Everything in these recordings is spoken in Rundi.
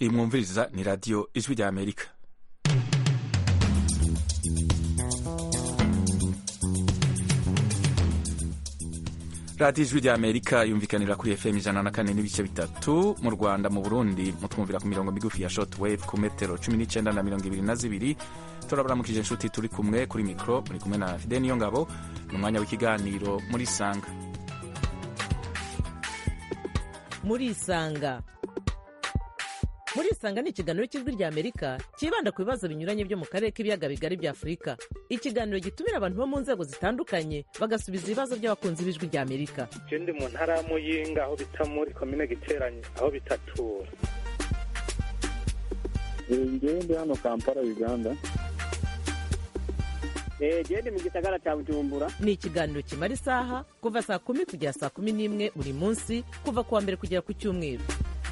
iyi mwumviriza ni radiyo ijwi rya amerika radiyo ijwi rya amerika yumvikanira kuri fm ijana na kane n'ibice bitatu mu rwanda mu burundi mutwumvira ku mirongo migufi ya short wave ku metero cumi n'icyenda na mirongo ibiri na zibiri turabaramukije inshuti turi kumwe kuri mikoro muri kumwe na fide niyo ngabo ni umwanya w'ikiganiro muri sanga muri isanga muri isanga ni ikiganiro cy'ijwi rya amerika cyibanda ku bibazo binyuranye byo mu karere k'ibiyaga bigari bya afurika ikiganiro gitumira abantu bo mu nzego zitandukanye bagasubiza ibibazo by'abakunzi b'ijwi rya amerika je ndi mu ntara ya muyinga aho bita muri komine giteranye aho bitatura ngewe ndi hano kampala uganda gende mu gisagara cya bujumbura ni ikiganiro kimara isaha kuva saa kumi kugera saa kumi n'imwe buri munsi kuva ku wa mbere kugera ku cyumweru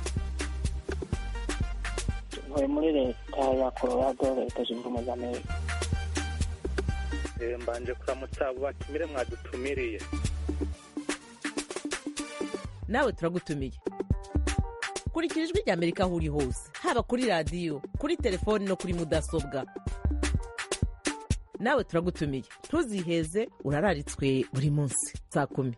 ntuye muri leta ya colorado leta zunze ubumwe za amerika Eh, mbanje kuramutsa abo batumire mwadutumiriye nawe turagutumiye kurikira ijwi rya amerika aho uri hose haba kuri radiyo kuri telefoni no kuri mudasobwa nawe turagutumiye ntuziheze urararitswe buri munsi saa kumi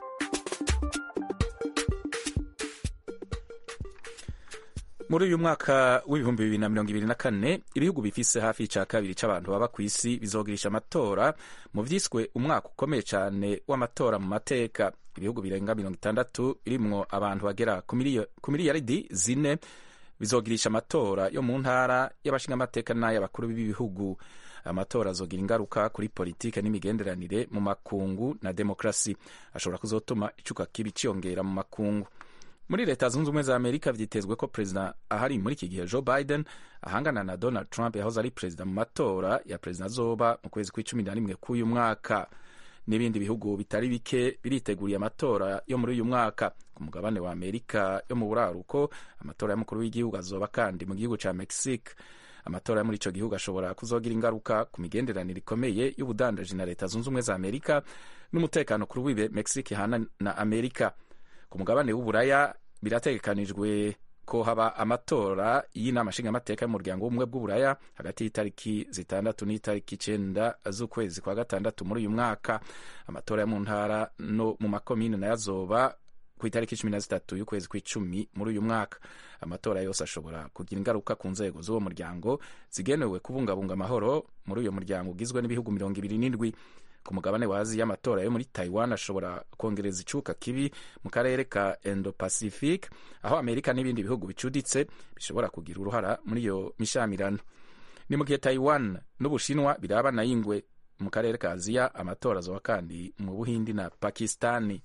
muri uyu mwaka w'ibihumbi bibiri na mirongo ibiri na kane ibihugu bifise hafi ica kabiri c'abantu baba ku isi bizogirisha amatora mu vyiswe umwaka ukomeye cane w'amatora mu mateka ibihugu birenga mirongo itandatu birimwo abantu bagera ku miliyo- ku miliyaridi zine bizogirisha amatora yo mu ntara y'abashingamateka n'ay'abakuru b'ibihugu amatora azogira ingaruka kuri politike n'imigenderanire mu makungu na demokrasi ashobora kuzotuma icuka kibi ciyongera mu makungu muri leta zunze ubumwe za amerika vyitezwe ko perezida ahari muri iki gihe joe biden ahangana na donald trump yahoze ari perezida mu matora ya perezida azoba mu kwezi kw'icumi na rimwe k'uyu mwaka n'ibindi bihugu bitari bike biriteguriye amatora yo muri uyu mwaka ku mugabane wa amerika yo mu buraruko amatora y'umukuru w'igihugu azoba kandi mu gihugu ca mexique amatora yo muri ico gihugu ashobora kuzogira ingaruka ku migenderanire ikomeye y'ubudandaji na leta zunze ubumwe za amerika n'umutekano kuri wibe mexique ihana na amerika ku mugabane w'uburaya birategekanijwe ko haba amatora y'inama nshingamateka y'umuryango w'ubumwe bw'uburaya hagati y'itariki zitandatu n'itariki icenda z'ukwezi kwa gatandatu muri uyu mwaka amatora yo mu ntara no mu makomine nayo azoba ku itariki cumi na zitatu y'ukwezi kw'icumi muri uyu mwaka amatora yose ashobora kugira ingaruka ku nzego z'uwo muryango zigenewe kubungabunga amahoro muri uyo muryango ugizwe n'ibihugu mirongo ibiri n'indwi ku mugabane wa aziya amatora yo muri taiwan ashobora kongereza icuka kibi mu karere ka indo pacific aho amerika n'ibindi bihugu bicuditse bishobora kugira uruhara muri iyo mishamirano ni mu gihe taiwan n'ubushinwa birabana y'ingwe mu karere ka aziya amatora azoba kandi mu buhindi na pakistani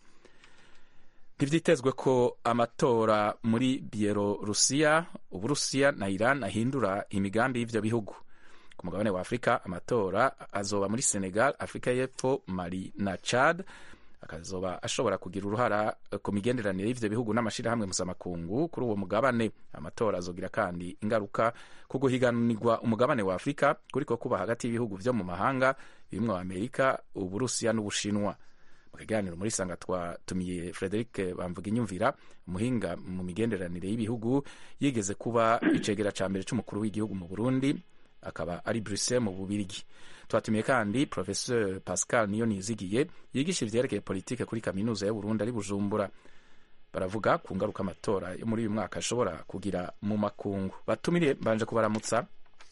ntivyitezwe ko amatora muri bielorusiya uburusiya na iran ahindura imigambi y'ivyo bihugu ku mugabane wa afurika amatora azoba muri senegal afurika y'epfo mali na chad akazoba ashobora kugira uruhara ku migenderanire y'ivyo bihugu n'amashirahamwe mpuzamakungu kuri uwo mugabane amatora azogira kandi ingaruka ku guhiganirwa umugabane wa afurika kuriko kuba hagati y'ibihugu vyo mu mahanga birimwo amerika uburusiya n'ubushinwa mu kiganiro muri sanga twatumiye frederic bamvuga inyumvira umuhinga mu migenderanire y'ibihugu yigeze kuba icegera ca mbere c'umukuru w'igihugu mu burundi akaba ari bruxelles mu bubirigi twatumiye kandi professeur pascal niyo nizigiye yigisha ivyerekeye politike kuri kaminuza y'uburundi ari bujumbura baravuga ku ngaruka amatora yo muri uyu mwaka ashobora kugira mu makungu batumire mbanje kubaramutsa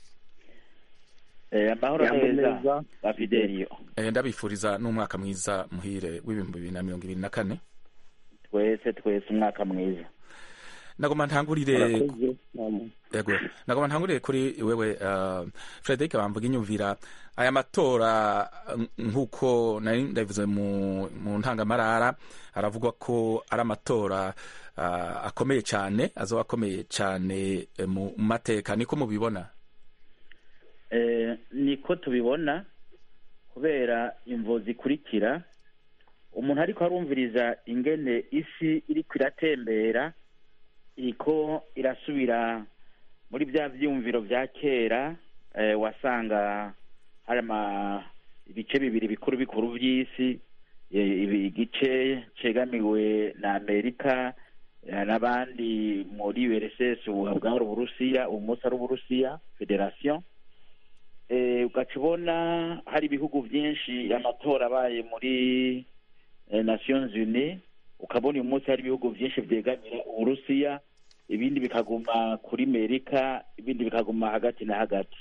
Eh, amahoro Yambo neza neza. ba Fidelio eh, ndabifuriza n'umwaka mwiza muhire w'ibihumbi bibiri na mirongo ibiri na kane twese twese umwaka mwiza nagoma ntangurire murakoze namwe. yego nagoma ntangurire kuri wewe uh, frederic bamvuga inyumvira aya matora n- nk'uko nari ndabivuze mu, mu ntangamarara aravugwa ko ari amatora uh, akomeye cyane azoba akomeye cyane eh, mu mateka niko mubibona Eh, niko tubibona kubera imvo zikurikira umuntu ariko arumviriza ingene isi iriko iratembera iriko irasubira muri bya vyumviro vya kera eh, wasanga hari ama ibice bibiri bikuru bikuru vy'isi eh, ibi- igice cegamiwe na amerika eh, n'abandi muri URSS ubu bwari uburusiya ubu munsi ari uburusiya federation eh, ugaca ubona hari ibihugu byinshi amatora abaye muri eh, nations unies ukabona uyu munsi hari ibihugu byinshi byegamira uburusiya ibindi bikaguma kuri amerika ibindi bikaguma hagati na hagati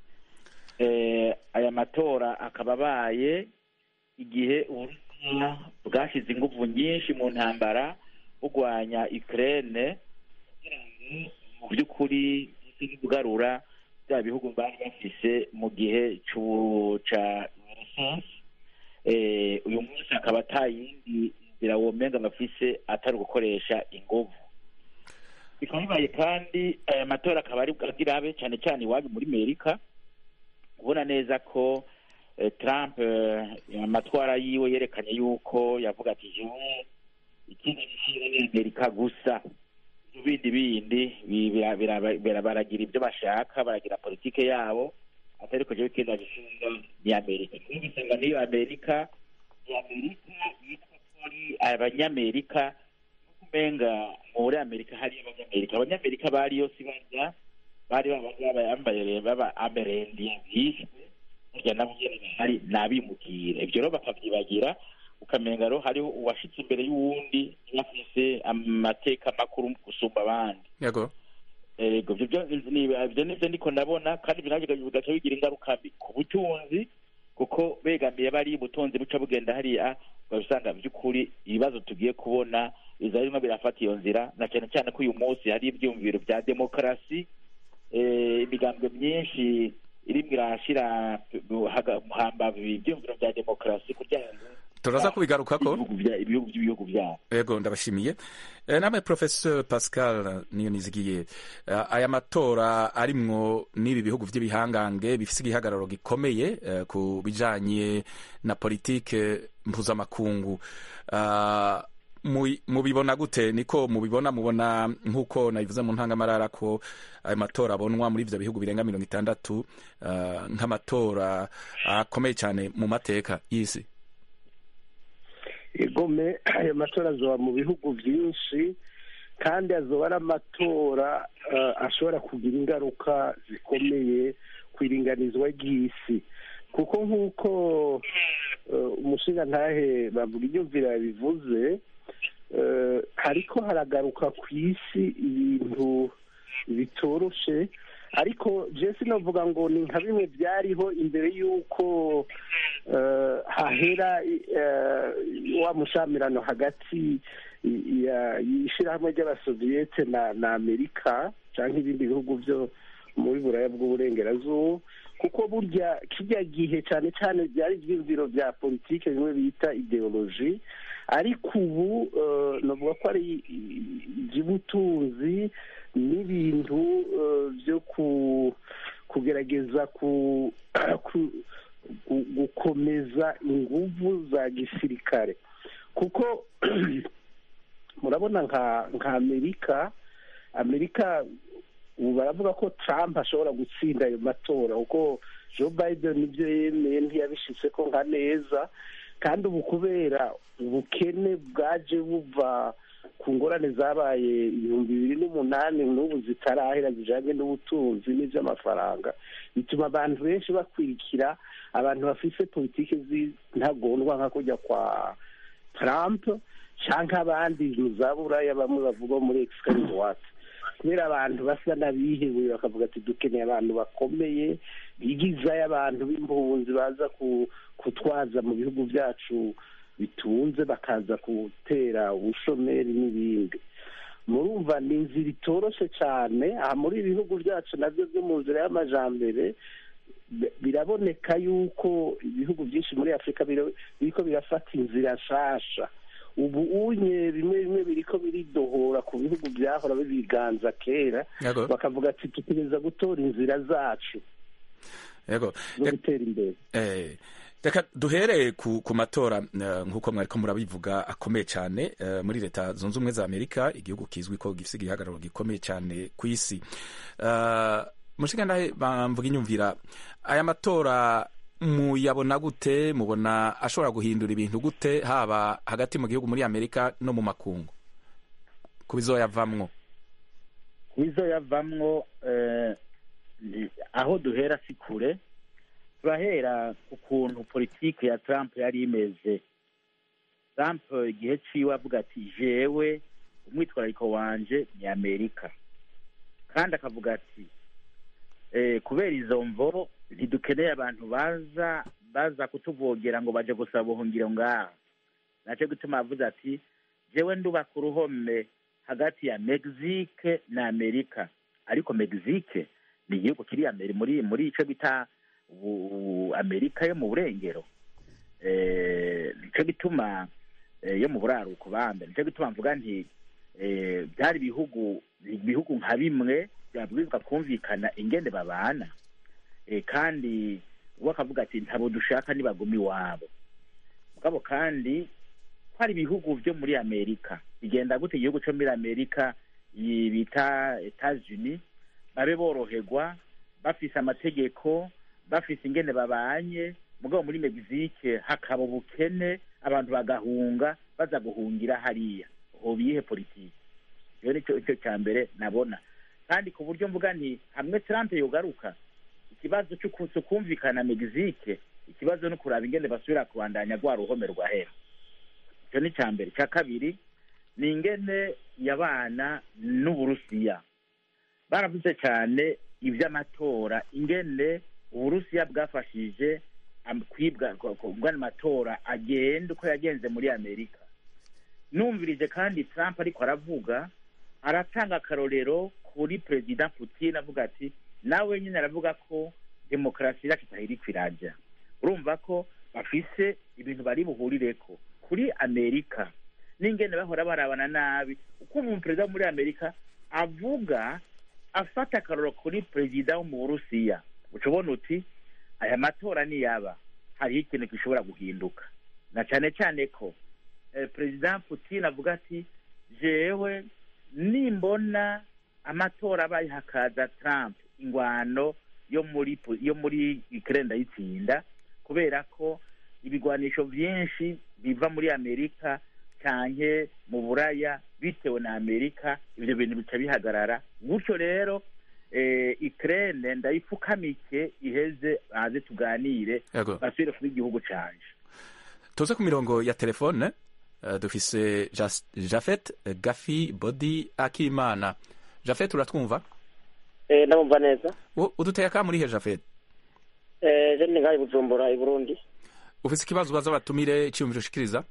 eh, aya matora akaba abaye igihe uburusiya bwashyize ingufu nyinshi mu ntambara bugwanya ukraine kugira ngo mu by'ukuri buse kugarura bya bihugu bari bafise mu gihe c'u- ca URSS eh, uyu munsi akaba ata yindi nzira womenga bafise atari ugukoresha inguvu bikaba bibaye kandi aya matora akaba ari agira abe cyane cyane iwanyu muri amerika ubona neza ko eh, trump eh, amatwara yiwe yerekanye yuko yavuga ati jewe ikindi gishinga ni amerika gusa ibindi bindi bi- bira- bira- bira- baragira ibyo bashaka baragira politike yabo atari ko jewe ikindi gishinga ni amerika niyo bisanga niyo amerika ni amerika yitwa ko ari abanyamerika umenga muri amerika hari abanyamerika abanyamerika bari yose barya bari babayambaye baba amerendiye bishwe burya nabo nyene bahari nabimukira ivyo rero bakavyibagira ukamenga rero hariho uwashitse imbere y'uwundi bafise amateka makuru gusumba abandi yego ego ivyo byo ni- ivyo nivyo ndiko ndabona kandi bigaca bigaca bigira ingaruka mbi ku butunzi kuko begamiye bari ubutunzi buca bugenda hariya babisanga by'ukuri ibibazo tugiye kubona biza birimo birafata iyo nzira na cyane cyane ko uyu munsi hari ibyumviro bya demokarasi eh, imigambwe myinshi irimo irashira haga- hambavu ibyumviro bya demokarasi kugira ngo turaza kubigarukako ibihugu bya- ibihugu by'ibihugu byabo yego ndabashimiye Eh, namwe professeur pascal niyo nizigiye Eh, aya matora arimwo n'ibi bihugu vy'ibihangange bifise igihagararo gikomeye eh, ku bijanye na politike mpuzamakungu Ah, mu- mubibona gute niko mubibona mubona nk'uko nabivuze mu ntangamarara ko ayo matora abonwa muri ivyo bihugu birenga mirongo itandatu ah, nk'amatora akomeye cyane mu mateka y'isi igome ayo matora azoba mu bihugu byinshi kandi azoba ari amatora eh, ashobora kugira ingaruka zikomeye ku iringanizwa ry'isi kuko nk'uko eh, umushingantahe bavuga inyumvira bivuze eh, hariko haragaruka ku isi ibintu bitoroshe ariko jesi novuga ngo ni nka bimwe byariho imbere y'uko eh, hahera eh, wa mushamirano hagati ya- y'ishirahamwe ry'abasoviyete na na amerika cyangwa ibindi bihugu byo muri buraya bw'uburengerazuba kuko burya kijya gihe cyane cyane byari ibyiyumviro bya politike bimwe bita ideoloji ariko ubu eh, navuga ko ari iby'ubutunzi n'ibintu eh, byo ku kugerageza ku ku- gu- gukomeza inguvu za gisirikare kuko murabona nka nka amerika amerika ubu baravuga ko trump ashobora gutsinda ayo matora kuko joe biden nibyo yemeye ntiyabishitse ko nka neza kandi ubu kubera ubukene bwaje buva ku ngorane zabaye ibihumbi bibiri n'umunani n'ubu zitarahera zijanye n'ubutunzi n'ivy'amafaranga bituma abantu benshi bakurikira abantu bafise politike z'intagondwa nka kujya kwa trump canke abandi mu za buraya bamwe bavuga muri extreme droite kubera abantu basa n'abihebuye bakavuga ati dukeneye abantu bakomeye bigizayo abantu b'impunzi baza ku- kutwaza mu bihugu byacu bitunze bakaza gutera ubushomeri n'ibindi murumva ni inzira itoroshe cyane aha muri ibi bihugu byacu nabyo byo mu nzira y'amajambere bi- biraboneka yuko ibihugu byinshi muri afurika biro- biriko birafata inzira nshasha ubu unye bimwe bimwe biriko biridohora ku bihugu byahora bibiganza kera yego bakavuga ati tutegereza gutora inzira zacu yego zo gutera imbere Eh, reka duhere ku, ku matora eh, nk'uko mwariko murabivuga akomeye cyane eh, muri leta zunze ubumwe za amerika igihugu kizwi ko gifise igihagararo gikomeye cyane ku isi uh, mushikandahe bamvuga inyumvira aya matora muyabona gute mubona ashobora guhindura ibintu gute haba hagati mu gihugu muri amerika no mu makungu ku bizoyavamwo ku bizoyavamwo eh, ni- aho duhera si kure turahera ku kuntu politiki ya trump yari imeze trump igihe ciwe avuga ati jewe umwitwarariko wanje ni amerika kandi akavuga ati eh, kubera izo mvo ntidukeneye abantu baza baza kutuvogera ngo baje gusaba ubuhungiro ngaha naco gituma avuze ati jewe ndubaka uruhome hagati ya mexique na amerika ariko mexique ni igihugu kiri Ameri- muri muri ico bita ubu- ubu amerika yo mu burengero eh, nico gituma eh, yo mu buraruko bambe nico gituma mvuga nti eh, byari ibihugu ibihugu nka bimwe byabwirizwa kumvikana ingene babana eh, kandi we akavuga ati ntabo dushaka nibaguma iwabo mugabo kandi ko hari ibihugu byo muri amerika bigenda gute igihugu cyo muri amerika iyi bita etats-unis babe boroherwa bafise amategeko bafise ingene babanye mugabo muri mexique hakaba ubukene abantu bagahunga baza guhungira hariya hoba iyihe politiki iyo nicyo icyo cya mbere nabona kandi ku buryo mvuga nti hamwe trump yogaruka ikibazo cyo ku- cyo kumvikana mexique ikibazo no kuraba ingene basubira kubandanya rwa ruhome rwahera icyo ni icya mbere icya kabiri ni ingene yabana n'uburusiya baravuze cyane iby'amatora ingene uburusiya bwafashije am- kwibwa ko- ko- ubwo amatora agenda uko yagenze muri amerika numvirije kandi trump ariko aravuga aratanga akarorero kuri perezida putin avuga ati nawe nyine aravuga ko demokarasi yacu itahiriko irajya urumva ko bafise ibintu bari buhurireko kuri amerika n'ingene bahora barabana nabi uko umuperezida wo muri amerika avuga afata akarorero kuri perezida wo mu burusiya uca ubona uti aya matora niyaba hariho ikintu gishobora guhinduka na cyane cyane ko eh, perezida putin avuga ati jewe nimbona amatora abaye hakaza trump ingwano yo muri pu- yo muri ukraine ndayitsinda kubera ko ibigwanisho byinshi biva muri amerika canke mu buraya bitewe na amerika ivyo bintu bica bihagarara gutyo rero eh, ukraine ndayipfukamike iheze baze tuganire yego basubire kuba igihugu canje tuze ku mirongo ya telefone eh, dufise Jas- jafet eh, gafi bodi akimana jafet uratwumva Eh, ndabumva neza U- uduteye akamurihe jafet Eh, je ndi ngaha i bujumbura i burundi ufise ikibazo ubaza batumire iciyumviro ushikiriza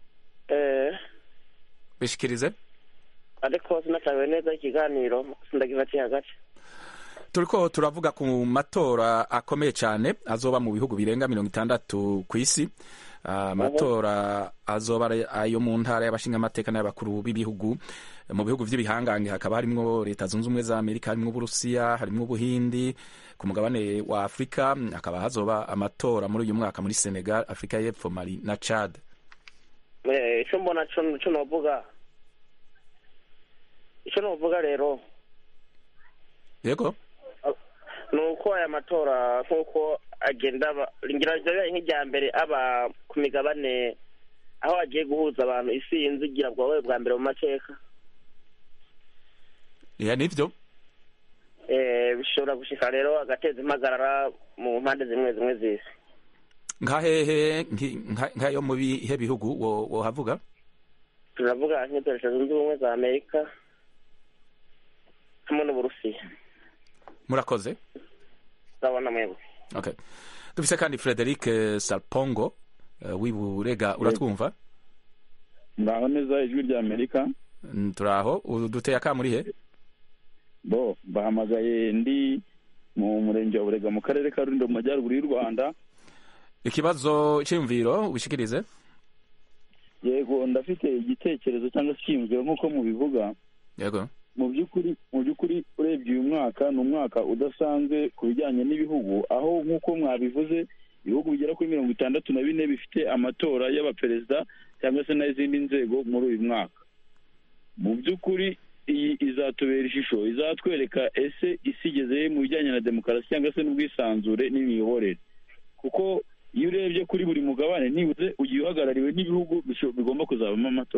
Eh, bishikirize ariko sinatawe neza ikiganiro sindagifatiye hagati turiko turavuga ku matora akomeye cyane azoba mu bihugu birenga mirongo itandatu ku isi Ah, amatora azoba ari ayo mu ntara y'abashingamateka n'ay'abakuru b'ibihugu mu bihugu vy'ibihangange hakaba harimwo leta zunze ubumwe za amerika harimwo uburusiya harimwo ubuhindi ku mugabane wa afurika hakaba hazoba amatora muri uyu mwaka muri senegal afurika y'epfo mali na chad Eh, ico mbona co co novuga ico novuga rero yego ni uko aya matora nk'uko agenda aba ngira ryabaye nk'irya mbere aba ku migabane aho agiye guhuza abantu isi inzigira bwawe bwa mbere mu mateka ya nivyo Eh, bishobora gushika rero agateza impagarara mu mpande zimwe zimwe z'isi nkahehe nki- nka- nkayo mu bihe bihugu wo- wohavuga turavuga nk'ibyo leta zunze ubumwe za amerika hamwe n'uburusiya murakoze urabona mwebwe okay dufise kandi frederic eh, salpongo eh, w'iburega uratwumva mbaho neza ijwi rya amerika Mm, turaho uduteye akamurihe bo bahamagaye ndi mu murenge wa burega mu karere ka rulindo mu majyaruguru y'u rwanda ikibazo cyiyumviro ubishikirize yego ndafite igitekerezo cyangwa se icyiyumviro nk'uko mubivuga yego mu by'ukuri mu by'ukuri urebye uyu mwaka ni umwaka udasanzwe ku bijyanye n'ibihugu aho nk'uko mwabivuze ibihugu bigera kuri mirongo itandatu na bine bifite amatora y'abaperezida cyangwa se n'izindi nzego muri uyu mwaka mu by'ukuri iyi izatubera ishusho izatwereka ese isi igeze mu bijyanye na demokarasi cyangwa se n'ubwisanzure n'imiyoborere kuko iyo urebye kuri buri mugabane nibuze ugiye uhagarariwe n'ibihugu bisho- bigomba kuzabamo amatora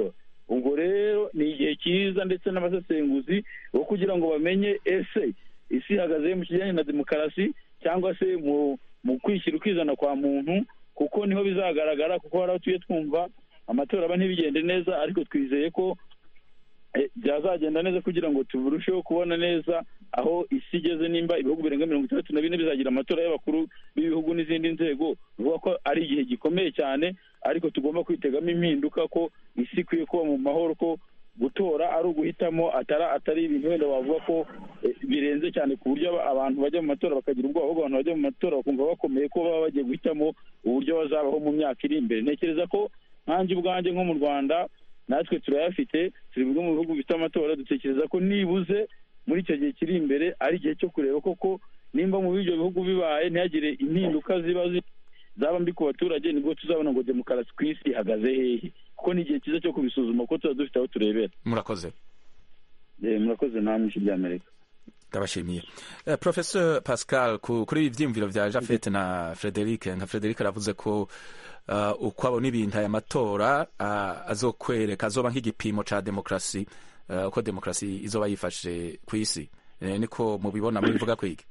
ubwo rero ni igihe cyiza ndetse n'abasesenguzi bo kugira ngo bamenye ese isi ihagaze mu kijyanye na demokarasi cyangwa se mu mu kwishyira ukizana kwa muntu kuko niho bizagaragara kuko hari aho tuye twumva amatora aba ntibigende neza ariko twizeye ko eh, byazagenda neza kugira ngo turusheho kubona neza aho isi igeze nimba ibihugu birenga mirongo itandatu na bine bizagira amatora y'abakuru b'ibihugu n'izindi nzego bivuga ko ari igihe gikomeye cyane ariko tugomba kwitegamo impinduka ko isi ikwiye kuba mu mahoro ko gutora ari uguhitamo atari atari ibintu wenda wavuga ko eh, birenze cyane ku buryo aba- abantu bajya mu matora bakagira ubwoba ahubwo abantu bajya mu matora bakumva bakomeye ko baba bagiye guhitamo uburyo bazabaho mu myaka iri imbere ntekereza ko nkanjye ubwanjye nko mu rwanda natwe turayafite turi bimwe mu bihugu bifite amatora dutekereza ko nibuze muri icyo gihe kiri imbere ari igihe cyo kureba koko nimba mu ibyo bihugu bibaye ntihagire impinduka ziba zi- zaba mbi ku baturage nibwo tuzabona ngo demokarasi ku isi ihagaze hehe kuko ni igihe cyiza cyo kubisuzuma kuko tuba dufite aho turebera murakoze Eh, murakoze namwe ijwi ry'amerika ndabashimiye uh, professor pascal ku, kuri ibi vyiyumviro vya jafet na frederic nka frederic aravuze ko uh, uko abona ibintu aya matora uh, azokwereka azoba nk'igipimo ca demokarasi uh, uko demokarasi izoba yifashe ku isi eh, niko mubibona mubivuga kwiki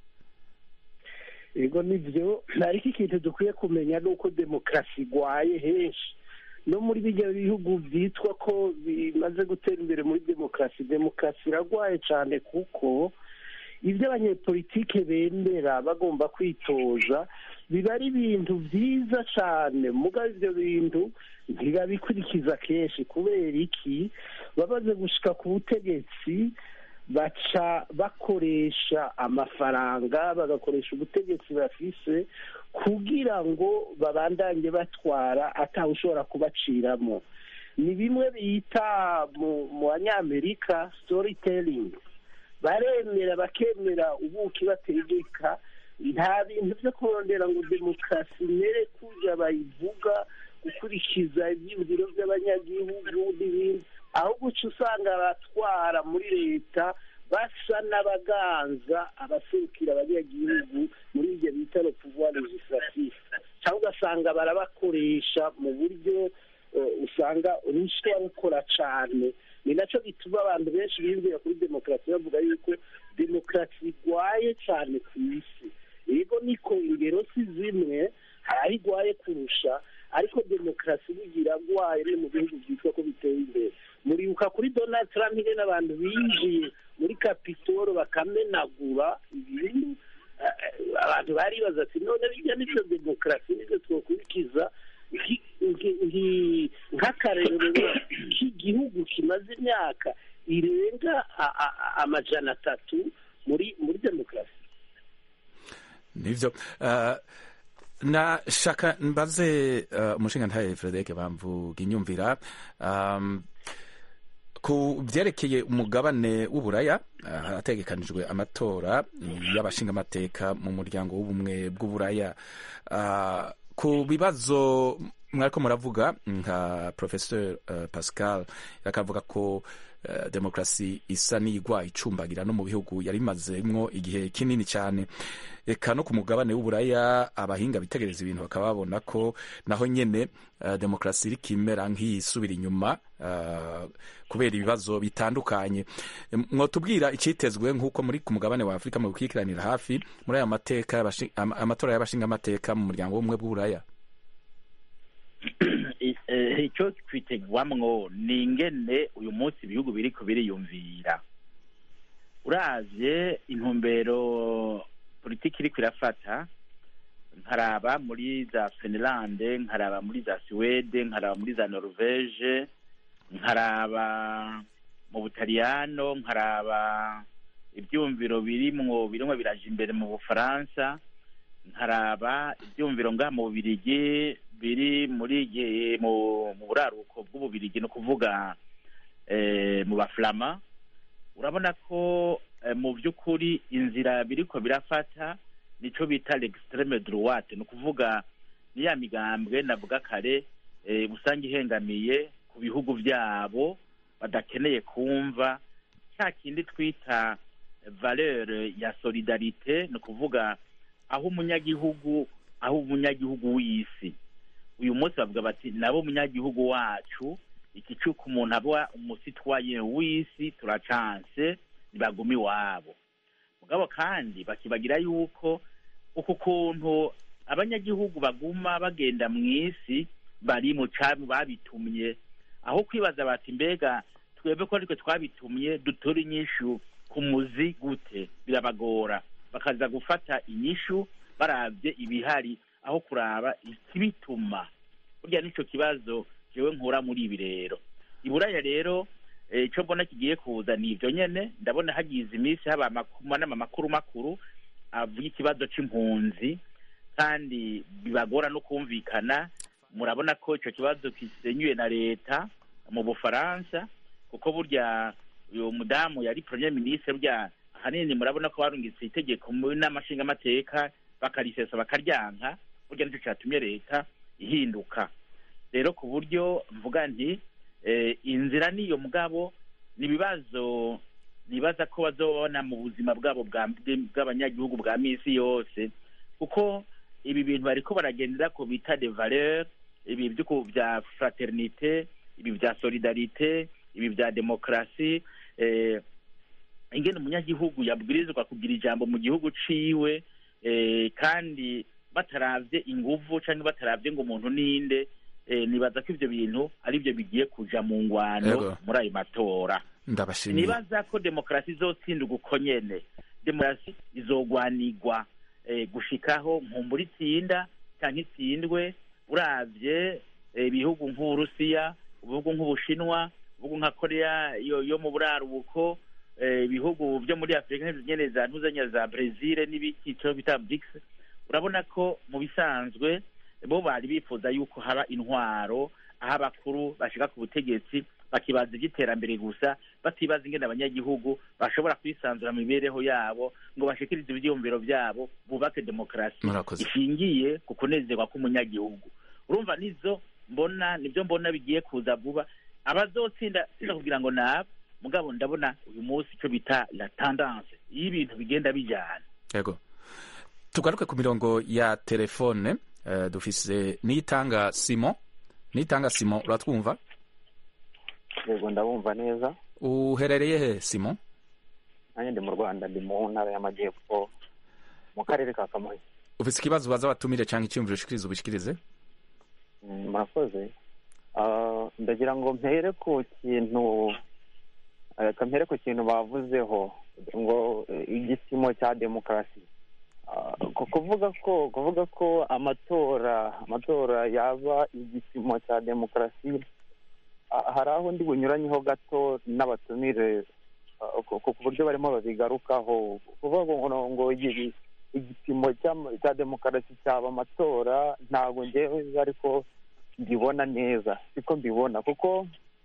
ego nibyo ariko ikintu dukwiye kumenya ni uko demokarasi igwaye henshi no muri bijya bihugu byitwa ko bimaze gutera imbere muri demokarasi demokarasi iragwaye cyane kuko ibyo abanyepolitike bemera bagomba kwitoza biba ari ibintu byiza cyane mugabo ibyo bintu ntibabikurikiza kenshi kubera iki bamaze gushika ku butegetsi baca bakoresha amafaranga bagakoresha ubutegetsi bafise kugira ngo babandanye batwara atawe ushobora kubaciramo ni bimwe bita mu mu banyamerika storytelling baremera bakemera ubuki bategeka nta bintu byo kurondera ngo demokarasi imere kujya bayivuga gukurikiza ibyiyumviro by'abanyagihugu n'ibindi ahubwo uca usanga abatwara muri leta basa n'abaganza abaserukira abanyagihugu muri ibyo bita le pouvoir legislatif cyangwa ugasanga barabakoresha mu buryo eh, usanga ruswa rukora cyane ni nacyo gituma abantu benshi biyumvira kuri demokarasi bavuga yuko demokarasi igwaye cyane ku isi yego niko ingero si zimwe hari aho igwaye kurusha ariko demokarasi bugira agwaye no mu bihugu byitwa ko biteye imbere muribuka kuri donald trump ingene abantu binjiye muri kapitoro bakamenagura ibintu eh, eh, abantu baribaza ati none bijya n'ibyo demokarasi nibyo twakurikiza nki- nki- nki- nk'akarerero k'igihugu kimaze imyaka irenga a- a- a- amajana atatu muri muri demokarasi nivyo uh, na shaka mbaze uh, umushinga ntaye frederic bamvuga inyumvira um, ku vyerekeye umugabane w'uburaya uh, harategekanijwe amatora y'abashingamateka mu muryango w'ubumwe bw'uburaya uh, ku bibazo mwariko muravuga nka professeur uh, pascal yakavuga ko uh, demokarasi isa n'igwa icumbagira no mu bihugu yari imazemwo igihe kinini cyane eka no ku mugabane w'uburaya abahinga bitegereza ibintu bakaba babona ko naho nyene uh, demokarasi iriko imera nk'iyisubira inyuma uh, kubera ibibazo bitandukanye Em, mwotubwira icitezwe nk'uko muri ku mugabane wa afurika mu gukikiranira hafi muri aya mateka y'abashi- ama- amatora y'abashingamateka mu muryango w'ubumwe bw'uburaya I- eh, icyo twitegwamwo ni ingene uyu munsi ibihugu biriko biriyumvira uravye intumbero politiki iriko irafata nkaraba muri za finland nkaraba muri za suwede nkaraba muri za norvege nkaraba mu butaliyano nkaraba ibyumviro birimwo birimwo biraja imbere mu bufaransa nkaraba ibyumviro ngaha mu bubirigi biri muri ge- mu mu buraruko bw'ububirigi ni ukuvuga eh, mu baflama urabona ko eh, mu by'ukuri inzira biriko birafata nico bita l'extreme droite ni ukuvuga ni ya migambwe navuga kare eh, usanga ihengamiye ku bihugu byabo badakeneye kumva cya kindi twita valeur ya solidarite ni ukuvuga aho umunyagihugu aho umunyagihugu w'isi uyu munsi bavuga bati nabo umunyagihugu wacu iki cy'uko umuntu aba umusitwaye w'isi turacanse ntibaguma iwabo mugabo kandi bakibagira yuko uku kuntu abanyagihugu baguma bagenda mu isi bari mu cami babitumye aho kwibaza bati mbega twebwe ko aritwe twabitumye dutora inyishu ku muzi gute birabagora bakaza gufata inyishu barabye ibihari aho kuraba ikibituma burya nicyo kibazo jewe nkura muri ibi rero iburaya rero eh, ico mbona kigiye kuza ni ivyo nyene ndabona hagize iminsi haba amanama makuru makuru avuga ikibazo c'impunzi kandi bibagora no kumvikana murabona ko ico kibazo kisenyuye na leta mu bufaransa kuko burya uyu mudamu yari premier ministre burya ahanini murabona ko barungitse itegeko mu nama nshingamateka bakarisesa bakaryanka burya nicyo cyatumye leta ihinduka rero ku buryo mvuga nti eh, inzira niyo mugabo ni ibibazo nibaza ko bazobona mu buzima bwabo bwa- bw'abanyagihugu bwa misi yose kuko ibi bintu bariko baragendera ko bita de valeur ibi by'uku bya fraternité ibi bya solidarité ibi bya demokarasi eh, ingene umunyagihugu yabwirizwa kugira ijambo mu gihugu ciwe eh, kandi bataravye inguvu canke bataravye ngo umuntu ninde eh, nibaza ko ivyo bintu ari byo bigiye kuja mu ngwano Yego. muri ayo matora ndabashimiye nibaza ko demokarasi izotsinda uko nyene demokarasi izogwanigwa eh, gushikaho nkumbura itsinda canke itsindwe uravye eh, ibihugu nk'uburusiya ibihugu nk'ubushinwa ibihugu nka korea yo, yo mu buraruko eh, ibihugu byo muri afurika nyene za ntuzanya za brezil n'ibiki ico bita brics urabona ko mu bisanzwe bo bari bifuza yuko haba intwaro aho abakuru bashika ku butegetsi bakibaza iby'iterambere gusa batibaza ingene abanyagihugu bashobora kwisanzura mu mibereho yabo ngo bashikirize ivyiyumviro vyabo bubake demokarasi Murakoze. ishingiye ku kunezerwa k'umunyagihugu urumva nizo mbona nibyo mbona bigiye kuza vuba abazotsinda sinda kugira ngo nabo mugabo ndabona uyu munsi ico bita la tendance iyo ibintu bigenda bijana yego tugaruke ku mirongo ya telefone eh, dufise nitanga simon nitanga simon uratwumva yego ndabumva neza uherereye he simon nanjye ndi mu rwanda ndi mu ntara y'amajyepfo mu karere ka kamonyi ufise ikibazo ubaza abatumire cyangwa icyumviro ushikirize ubishikirize Mm, murakoze Ah, ndagira ngo mpere ku kintu reka mpere ku kintu bavuzeho ngo eh, igipimo cya demokarasi Ah, ku- kuvuga ko kuvuga ko amatora amatora yaba igipimo cya demokarasi ah, hari aho ndi bunyuranyeho gato n'abatumire ah, ku ku buryo barimo babigarukaho kuvuga ngo ngo igi- igipimo cy'ama- cya demokarasi cyaba amatora ntabwo ngewe ariko mbibona neza siko mbibona kuko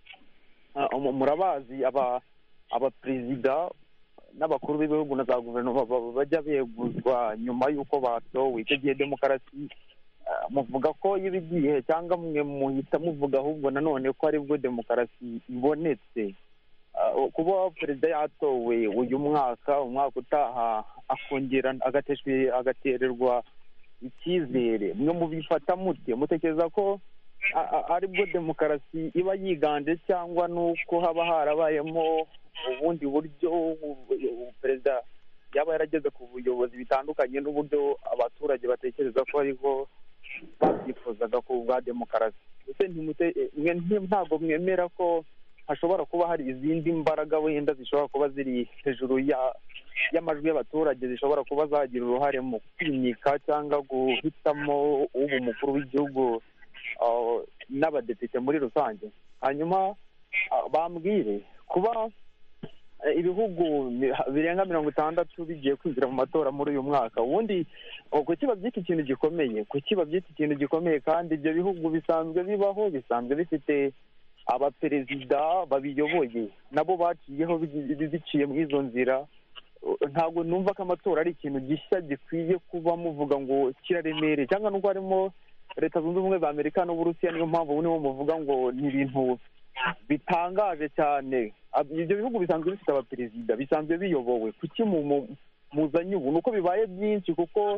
ah, mu- murabazi aba abaperezida n'abakuru b'ibihugu na za guverinoma ba- bajya beguzwa nyuma y'uko batowe icyo gihe demokarasi ah, muvuga ko iba igihe cyangwa mwe muhita muvuga ahubwo nanone ko aribwo demokarasi ibonetse Ah, kuba perezida yatowe uyu mwaka umwaka utaha akongera agateshwe agatererwa icyizere mwe mubifata mute mutekereza ko a- a- aribwo demokarasi iba yiganje cyangwa nuko haba harabayemo ubundi buryo u- perezida yaba yarageze ku buyobozi bitandukanye n'uburyo abaturage batekereza ko ariho babyifuzaga ku bwa demokarasi ese ntimute- mwe nti- ntabwo mwemera ko hashobora kuba hari izindi mbaraga wenda zishobora kuba ziri hejuru ya y'amajwi y'abaturage zishobora kuba zagira uruhare mu kwimika cyangwa guhitamo uba umukuru w'igihugu ah, n'abadepite muri rusange hanyuma ah, bambwire kuba eh, ibihugu mi- birenga mirongo itandatu bigiye kwinjira mu matora muri uyu mwaka ubundi oh, kuki babyita ikintu gikomeye kuki babyita ikintu gikomeye kandi ibyo bihugu bisanzwe bibaho bisanzwe bifite abaperezida babiyoboye nabo baciyeho bi- bi- biciye muri izo nzira ntabwo numva ko amatora ari ikintu gishya gikwiye kuba muvuga ngo kiraremereye cyangwa nubwo harimo leta zunze ubumwe za amerika n'uburusiya niyo mpamvu nibo muvuga ngo ni ibintu bitangaje cyane Ab- ibyo bihugu bisanzwe bifite abaperezida bisanzwe biyobowe kuki mu- mu- muzanye ubu ni uko bibaye byinshi kuko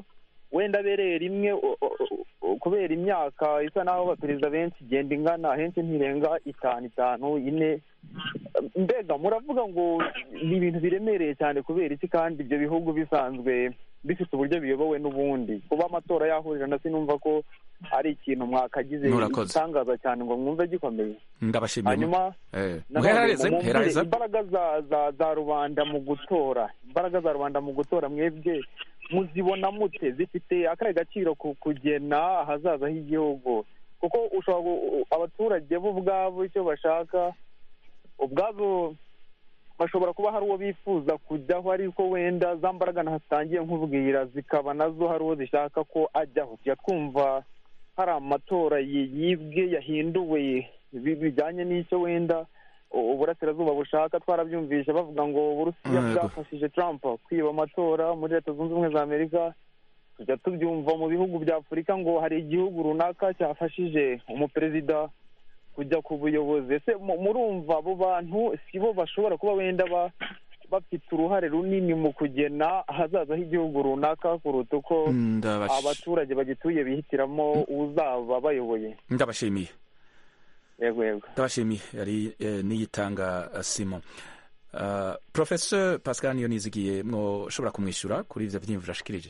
wenda abereye rimwe o- o- o- kubera imyaka isa n'aho abaperezida benshi igenda ingana ahenshi ntirenga itanu itanu ine mbega muravuga ngo ni ibintu biremereye cyane kubera iki kandi ibyo bihugu bisanzwe bifite uburyo biyobowe n'ubundi kuba amatora yahurirana sinumva ko ari ikintu mwakagize Murakoze. igitangaza cyane ngo mwumve gikomeye ndabashimiye hanyuma Eh, nanone muheraheze mumbwire muheraheza imbaraga za za za rubanda mu gutora imbaraga za rubanda mu gutora mwebwe muzibona mute zifite akahe gaciro ku kugena ahazaza h'igihugu kuko ushobora gu- abaturage bo ubwabo icyo bashaka ubwabo bashobora kuba hari uwo bifuza kujyaho ariko wenda za mbaraga ntatangiye nkubwira zikaba nazo hari uwo zishaka ko ajyaho tujya twumva hari amatora yi- yibwe yahinduwe bi- bijyanye n'icyo wenda u- uburasirazuba bushaka twarabyumvishe bavuga ngo uburusiya Yego. bwafashije trump kwiba amatora muri leta zunze ubumwe za amerika tujya tubyumva mu bihugu bya afurika ngo hari igihugu runaka cyafashije umuperezida kujya ku buyobozi ese mu- murumva abo bantu si bo bashobora kuba wenda ba- bafite uruhare runini mu kugena ahazaza h'igihugu runaka kuruta uko Ndabash- abaturage bagituye bihitiramo uzaba bayoboye ndabashimiye yego yego ndabashimiye yari eh, niyitanga eh, simon Uh, professor pascal niyonizigiye mwoshobora kumwishyura kuri ivyo vyiyumviro ashikirije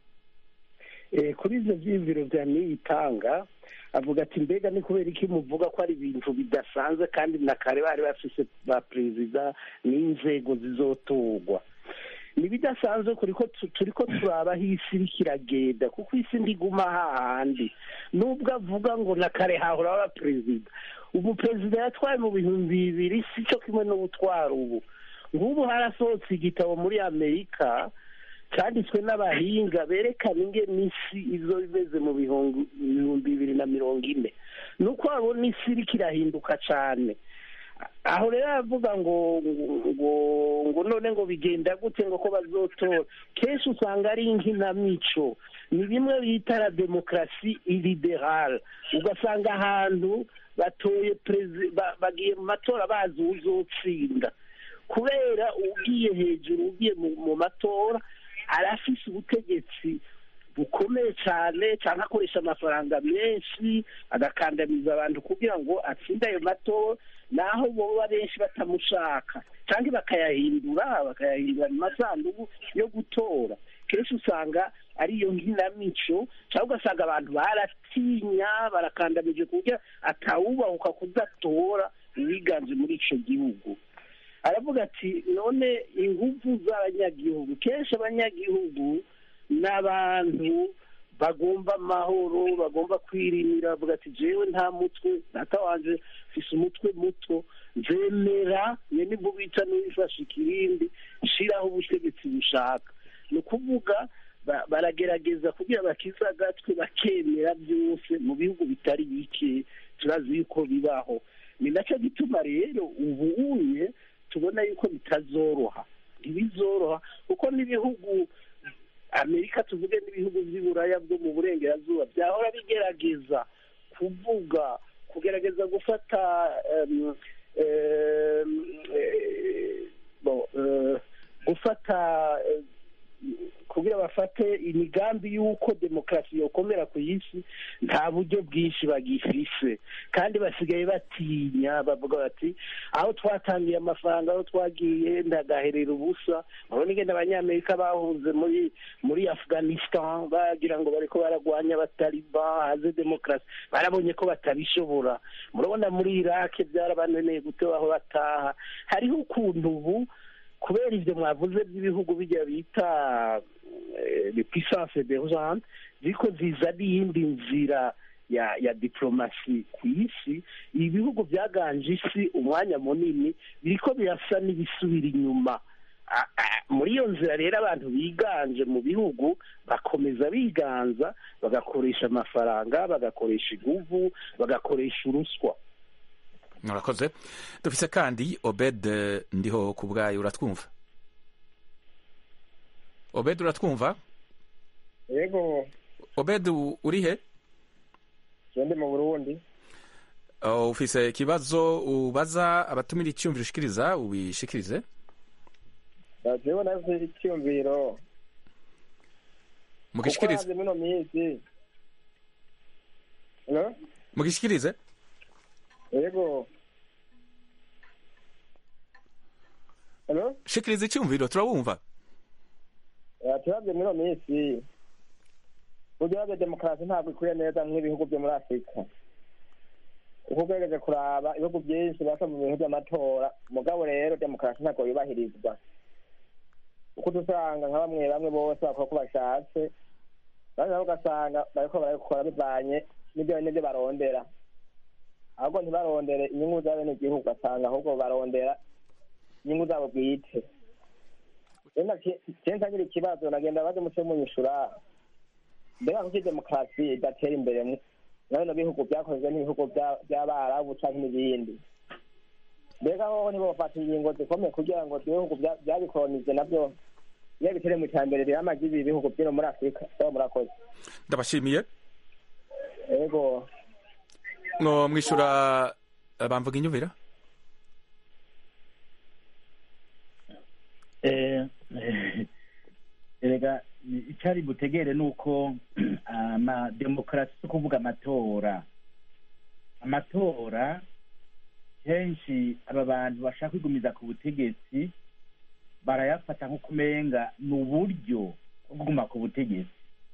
Eh, kuri ibyo byiyumviro bya niyitanga avuga ati mbega ni kubera iki muvuga ko ari ibintu bidasanzwe kandi na kare bari bafise ba perezida n'inzego zizotorwa ni bidasanzwe kuri ko tu- turi ko turaba aho isi iriko iragenda kuko isi ndiguma hahandi nubwo avuga ngo na kare hahora aba perezida ubu perezida yatwaye mu bihumbi bibiri si cyo kimwe no gutwara ubu nk'ubu harasohotse igitabo muri amerika cyanditswe n'abahinga berekana ingene isi izo imeze mu bihumbi ibihumbi bibiri na mirongo ine ni uko babona isi iriko irahinduka cyane aho rero aravuga ngo ngo ngo none ngo bigenda gute ngo ko bazotora kenshi usanga ari inkinamico ni bimwe bita la demokarasi iliberale ugasanga ahantu batoye perezi ba- bagiye mu matora bazi uzotsinda kubera ugiye hejuru ugiye mu, mu matora arafise ubutegetsi bukomeye cyane cyangwa akoresha amafaranga menshi agakandamiza abantu kugira ngo atsinde ayo matora naho boba benshi batamushaka cyangwa bakayahindura bakayahindura mu masanduku yo gutora kenshi usanga ariyo nkinamico cyangwa ugasanga abantu baratinya barakandamije ku buryo atawubahuka kudatora uwiganje muri ico gihugu aravuga ati none ingufu z'abanyagihugu kenshi abanyagihugu ni abantu bagomba amahoro bagomba kwirimira bavuga ati jewe nta mutwe data wanje mfise umutwe muto nzemera nye nibwo bita n'uwifashe ikirindi shiraho ubutegetsi bushaka ni ukuvuga ba- baragerageza kugira bakize agatwe bakemera byose mu bihugu bitari bike turazi yuko bibaho ni nacyo gituma rero ubu unye tubona yuko bitazoroha ntibizoroha kuko n'ibihugu amerika tuvuge n'ibihugu by'iburaya bwo mu burengerazuba byahora bigerageza kuvuga kugerageza gufata em, em, eh, bo, eh, gufata eh, kugira bafate imigambi y'uko demokarasi yokomera ku isi nta buryo bwinshi bagifise kandi basigaye batinya bavuga bati aho twatangiye amafaranga aho twagiye ndagaherera ubusa urabona ingene abanyamerika bahunze muri muri afghanistan bagira ngo bariko baragwanya abataliba haze demokarasi barabonye ko batabishobora murabona muri irake byarabananiye gutebaho bataha hariho ukuntu ubu kubera ibyo mwavuze by'ibihugu bijya bita le puissance emergente ziko zizana iyindi nzira ya ya diplomasi ku isi ibihugu byaganje isi umwanya munini biriko birasa n'ibisubira inyuma A- a- muri iyo nzira rero abantu biganje mu bihugu bakomeza biganza bagakoresha amafaranga bagakoresha iguvu bagakoresha uruswa murakoze dufise kandi obed eh, ndiho ku bwayo uratwumva obed uratwumva yego obed u- uri he ndi mu burundi Oh, ufise ikibazo ubaza abatumira icyumviro ushikiriza ubishikirize jewe naze icyumviro mugishikirize kuko mino minsi Hello? mugishikirize yego Hello? shikiriza icyumviro turabumva Eh, turabye mino minsi burya bya demokarasi ntabwo ikwiye neza nk'ibihugu byo muri afurika uko ugerageje kuraba ibihugu byinshi basa mu bintu by'amatora mugabo rero demokarasi ntabwo yubahirizwa uko dusanga nka bamwe bamwe bose bakora uko bashatse bamwe nabo ugasanga bariko barabikora bivanye n'ibyo n'ibyo barondera ahubwo ntibarondere inyungu za bene igihugu ugasanga ahubwo barondera inyungu zabo bwite kenshi ngira ikibazo nagenda baze muce munyishura mbega kuki demokarasi idatera imbere mu- na bino bihugu byakozwe n'ibihugu bya- by'abarabu canke n'ibindi mbega hoho ntibofata ingingo zikomeye kugira ngo ibihugu bya- byabikolonize navyo iyo bitere mu iterambere riramaze ibi bihugu byino muri afurika baba murakoze ndabashimiye ego no mwishura eh, bamvuga inyumvira Eh, eh, erega icyari butegere ni uko ama demokarasi si ukuvuga amatora amatora kenshi aba bantu bashaka kwigumiza ku butegetsi barayafata nk'uko umenga ni uburyo bwo kuguma ku butegetsi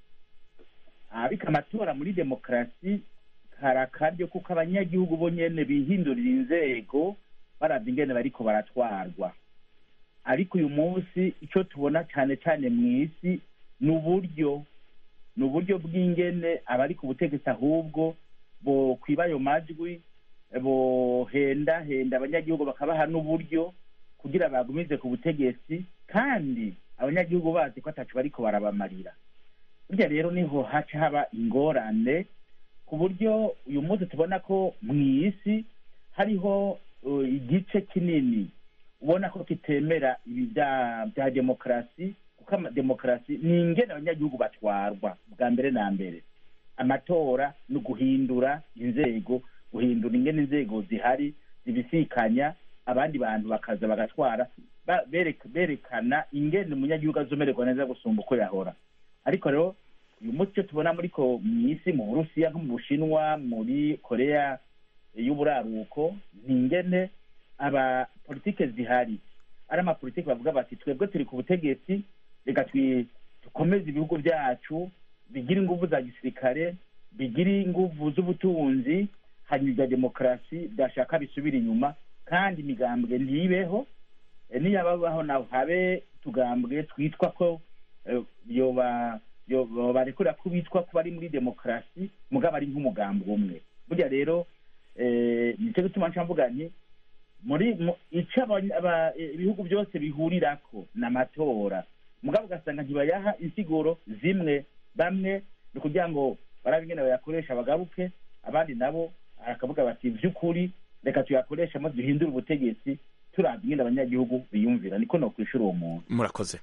ariko amatora muri demokarasi kari akaryo kuko abanyagihugu bo nyene bihindurira inzego baravye ingene bariko baratwarwa ariko uyu munsi icyo tubona cyane cyane mu isi ni uburyo ni uburyo bw'ingene abari ku butegetsi ahubwo bo kwiba ayo majwi bohendahenda abanyagihugu bakabaha n'uburyo kugira bagumize ku butegetsi kandi abanyagihugu bazi ko atacu bariko barabamarira burya rero niho haca haba ingorane ku buryo uyu munsi tubona ko mu isi hariho uh, igice kinini ubona ko kitemera ibi bya bya demokarasi kuko ama- demokarasi ni ingene abanyagihugu batwarwa bwa mbere na mbere amatora ni uguhindura inzego guhindura ingene inzego zihari zibisikanya abandi bantu bakaza bagatwara ba- bereka- berekana ingene umunyagihugu azomererwa neza gusumba uko yahora ariko rero uyu munsi icyo tubona muri ko mu isi mu burusiya nko mu bushinwa muri korea y'uburaruko ni ingene aba politike zihari ari amapolitike bavuga bati twebwe turi ku butegetsi reka twi- dukomeze ibihugu byacu bigire inguvu za gisirikare bigire inguvu z'ubutunzi hanyuma ibya demokarasi byashaka bisubira inyuma kandi imigambwe ntibeho Eh, niyababaho naho habe tugambwe twitwa ko eh, yoba yo- barekura ko bitwa ko bari muri demokarasi mugabo ari nk'umugambwe umwe burya rero eh, nicyo gituma nca mvuga nti muri mu- ico abanya- aba- eh, ibihugu byose bihurirako ni amatora mugabo ugasanga ntibayaha insiguro zimwe bamwe ni kugira ngo barabe ingene bayakoresha bagaruke abandi nabo bakavuga bati vy'ukuri reka tuyakoreshe maze duhindure ubutegetsi turabye ingene abanyagihugu biyumvira niko nokwishura uwo muntu murakoze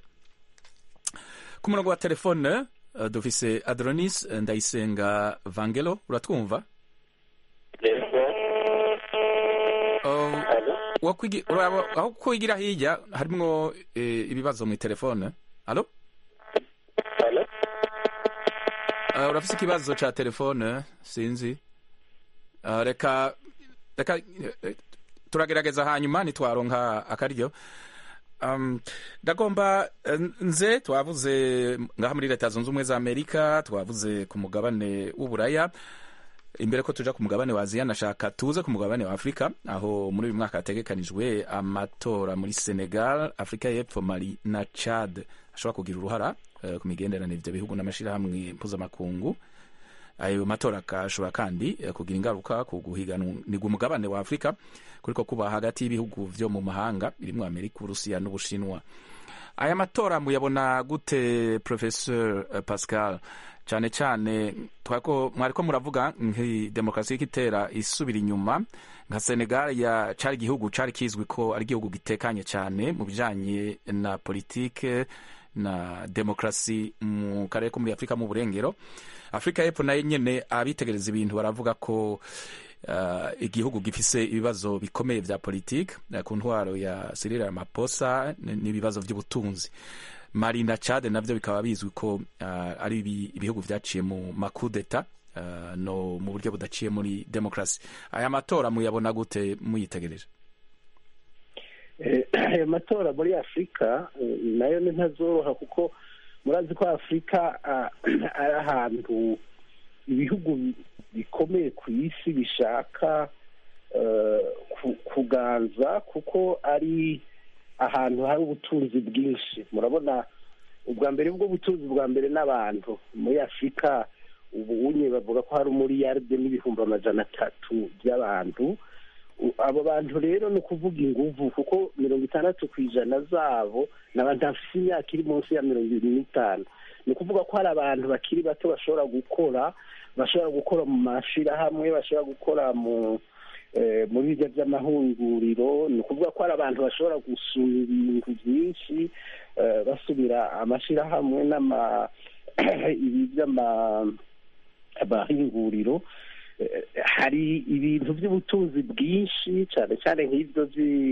ku murongo wa telefone eh, dufise adronis eh, ndayisenga vangelo uratwumva Oh, wakwigi- uraba- aho kwigira hirya harimwo eh, ibibazo mu telefone alo Uh, urafise ikibazo ca telefone sinzi Uh, reka reka eh, turagerageza hanyuma nitwaronka akaryo um, ndagomba eh, nze twavuze ngaha muri leta zunze ubumwe za amerika twavuze ku mugabane w'uburaya imbere ko tuja ku mugabane wa aziya nashaka tuze ku mugabane wa afurika aho muri uyu mwaka hategekanijwe amatora muri senegal afurika y'epfo mali na chad ashobora kugira uruhara eh, ku migenderanire ivyo bihugu n'amashirahamwe mpuzamakungu ayo matora akashobora kandi eh, kugira ingaruka ku guhiganirwa umugabane wa afurika kuriko kuba hagati y'ibihugu vyo mu mahanga birimwo amerika uburusiya n'ubushinwa aya matora muyabona gute professeur eh, pascal cyane cyane twako mwariko muravuga nki demokarasi y'ikitera isubira inyuma nka senegal ya cari igihugu cari kizwi ko ari igihugu gitekanye cyane mu bijanye na politike na demokarasi mu karere ko muri afurika mu burengero afurika y'epfo nayo nyene abitegereza ibintu baravuga ko uh, igihugu gifise ibibazo bikomeye vya politike uh, ku ntwaro ya Cyril Ramaphosa n'ibibazo vy'ubutunzi Mali na Chad navyo bikaba bizwi ko uh, ari ibihugu vyaciye mu makudeta uh, no mu buryo budaciye muri demokrasi aya matora muyabona gute muyitegereje aya matora muri afurika nayo ni ntazoroha kuko murazi ko afurika ari ahantu ibihugu bikomeye ku isi bishaka kuganza kuko ari ahantu hari ubutunzi bwinshi murabona ubwa mbere bwo butunzi bwa mbere n'abantu muri afurika ubu unye bavuga ko hari umuriyaride n'ibihumbi amajana atatu by'abantu abo bantu rero ni ukuvuga inguvu kuko mirongo itandatu ku ijana zabo ni abantu bafite imyaka iri munsi ya mirongo irindwi n'itanu ni ukuvuga ko hari abantu bakiri bato bashobora gukora bashobora gukora mu mashyirahamwe bashobora gukora mu muri bijya by'amahunguriro ni ukuvuga ko hari abantu bashobora gusura ibintu byinshi basubira amashyirahamwe n'ama ibi by'amahinguriro hari ibintu by'ubutunzi bwinshi cyane cyane nk'ibyo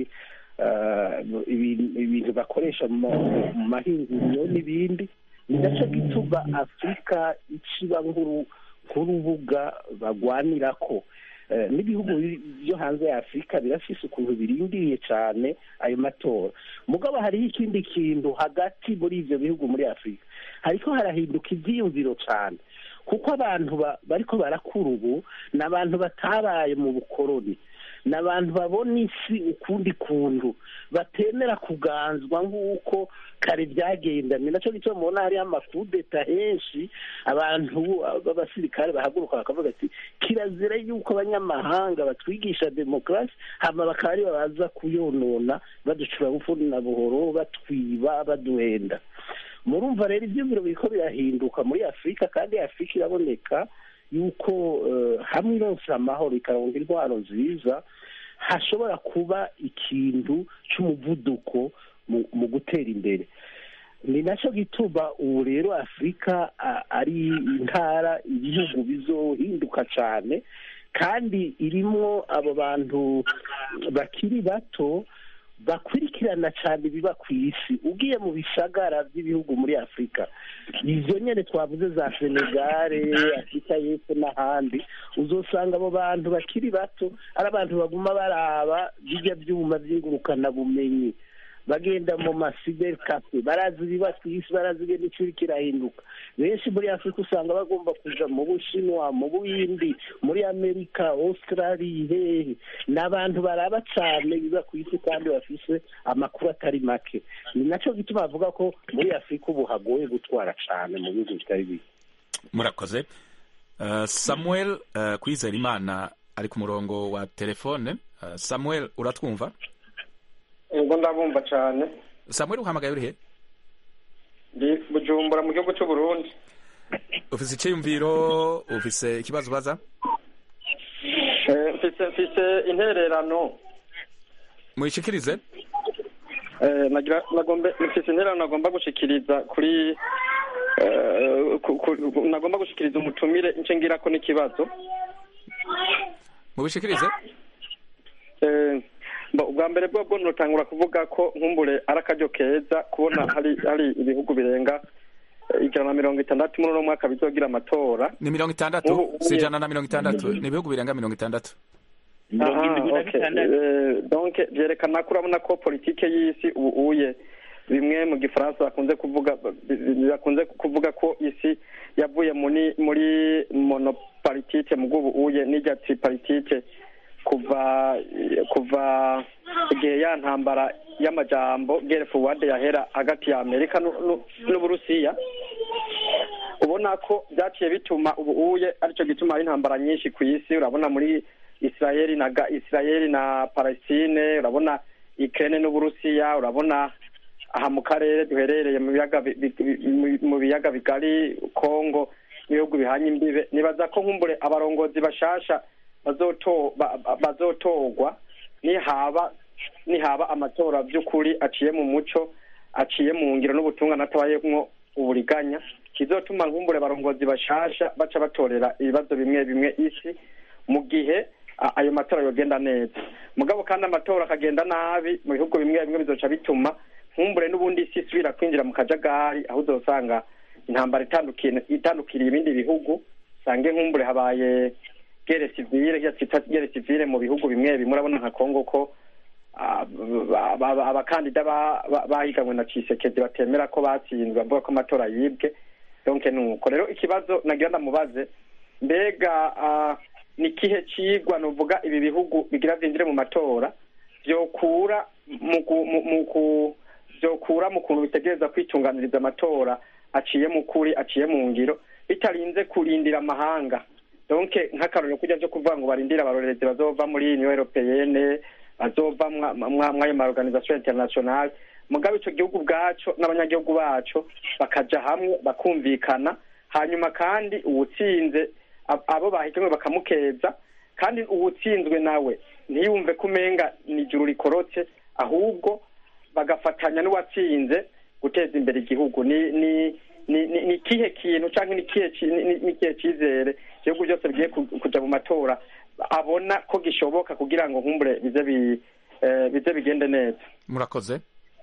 ibintu bakoresha mu mahinguriro n'ibindi ni nacyo gituma afurika iciba nk'urubuga bagwanira ko n'ibihugu byo hanze ya afurika birafise ukuntu birindiriye cyane ayo matora mugabo hariho ikindi kintu hagati muri ibyo bihugu muri afurika hariko harahinduka ibyiyumviro cyane kuko abantu bariko barakura ubu ni abantu batabaye mu bukoroni ni abantu babona isi ukundi kuntu batemera kuganzwa nk'uko kare byagenda ni nacyo gituma mubona hariho amakudeta henshi abantu b'abasirikare bahaguruka bakavuga ati kirazira yuko abanyamahanga batwigisha demokarasi hama bakaba ari baza kuyonona baducura bufuni na buhoro batwiba baduhenda murumva rero ibyumviro biriko birahinduka muri afurika kandi afurika iraboneka yuko hamwe ironse amahoro ikaronka intwaro nziza hashobora kuba ikintu cy'umuvuduko mu gutera imbere ni nacyo gituma ubu rero afurika ari intara ibihugu bizohinduka cyane kandi irimo abo bantu bakiri bato bakurikirana cyane ibiba ku isi ugiye mu bisagara by'ibihugu muri afurika izo nyine twavuze za senegare afurika y'epfo n'ahandi uzosanga abo bantu bakiri bato ari abantu baguma baraba bijya byuma by'ingurukanabumenyi bagenda mu masiberi kafe barazi ibiba ku isi barazi ibintu icyo kirahinduka benshi muri afurika usanga bagomba kuja mu bushinwa mu buhindi muri amerika australia hehe ni abantu baraba cyane biba ku isi kandi bafise amakuru atari make ni nacyo gituma bavuga ko muri afurika ubu hagoye gutwara cyane mu bihugu bitari bike murakoze uh, samuel uh, kwizera imana ari ku murongo wa telefone uh, samuel uratwumva ubwo ndabumva cyane samuel uhamagaye urihe ndi bujumbura mu gihugu cy'u Burundi ufise icyiyumviro ufise ikibazo ubaza mfise mfise intererano muyishikirize nagira nagombe mfise intererano nagomba gushikiriza kuri nagomba gushikiriza umutumire nce ngirako n'ikibazo mubishikirize ubwa mbere bwo bwo nutangura kuvuga ko nkumbure ari akaryo keza kubona hari hari ibihugu birenga ijana na mirongo itandatu muri uno mwaka bizogira amatora ni mirongo itandatu si ijana na mirongo itandatu ni ibihugu birenga mirongo itandatu donc byerekana ko urabona ko politike y'isi ubu uye bimwe mu gifaransa bakunze kuvuga bakunze kuvuga ko isi yavuye muri muri monopolitike mu bw'ubu uye n'ijya tripartite kuva kuva igihe ya ntambara y'amajambo gere forward yahera hagati ya amerika n'uburusiya ubona ko byaciye bituma ubu uye aricyo gituma hari intambara nyinshi ku isi urabona muri israeli na israeli na palestine urabona ikirere n'uburusiya urabona aha mu karere duherereye mu biyaga mu biyaga bigari kongo n'ibihugu bihanye imbibe nibaza ko nkumbure abarongozi bashasha bazotorwa nihaba nihaba amatora by'ukuri aciye mu muco aciye mu ngiro n'ubutungane atabayemwo uburiganya kizotuma nkumbure abarongozi bashasha baca batorera ibibazo bimwe bimwe isi mu gihe a- ayo matora yogenda neza mugabo kandi amatora akagenda nabi mu bihugu bimwe bimwe bizoca bituma nkumbure n'ubundi isi isubira kwinjira mu kajagari aho uzosanga intambara itandukiye itandukiriye ibindi bihugu usange nkumbure habaye gere sivile iyo twita gere sivile mu bihugu bimwe bimwe urabona nka kongo ko ah, ba- ba- ba- abakandida ba- ba- bahiganwe na cisekedi batemera ko batsinzwe bavuga ko amatora yibwe donc nuko rero ikibazo nagira ndamubaze mbega ah, ni kihe cigwa nuvuga ibi bihugu bigira vyinjire mu matora vyokura mu ku- mu- mu ku- vyokura mu kuntu bitegereza kwitunganiriza amatora aciye mu kuri aciye mu ngiro bitarinze kurindira amahanga donc nk'akarorero kujya vyo kuvuga ngo barindire abarorerezi bazova muri union européenne bazova mwa- mwa- mwayo ma organisation internationale mugabe ico gihugu bwaco n'abanyagihugu baco bakaja hamwe bakumvikana hanyuma kandi uwutsinze ab- abo bahiganwe bakamukeza kandi uwutsinzwe nawe ntiyumve ko umenga ni ijuru rikorotse ahubwo bagafatanya n'uwatsinze guteza imbere igihugu ni ni ni ni ni kihe kintu canke ni kihe ci- ni- ni- ni kihe cizere ibihugu byose bigiye ku- kuja mu matora abona ko gishoboka kugira ngo nkumbure bize bi eh, bize bigende neza murakoze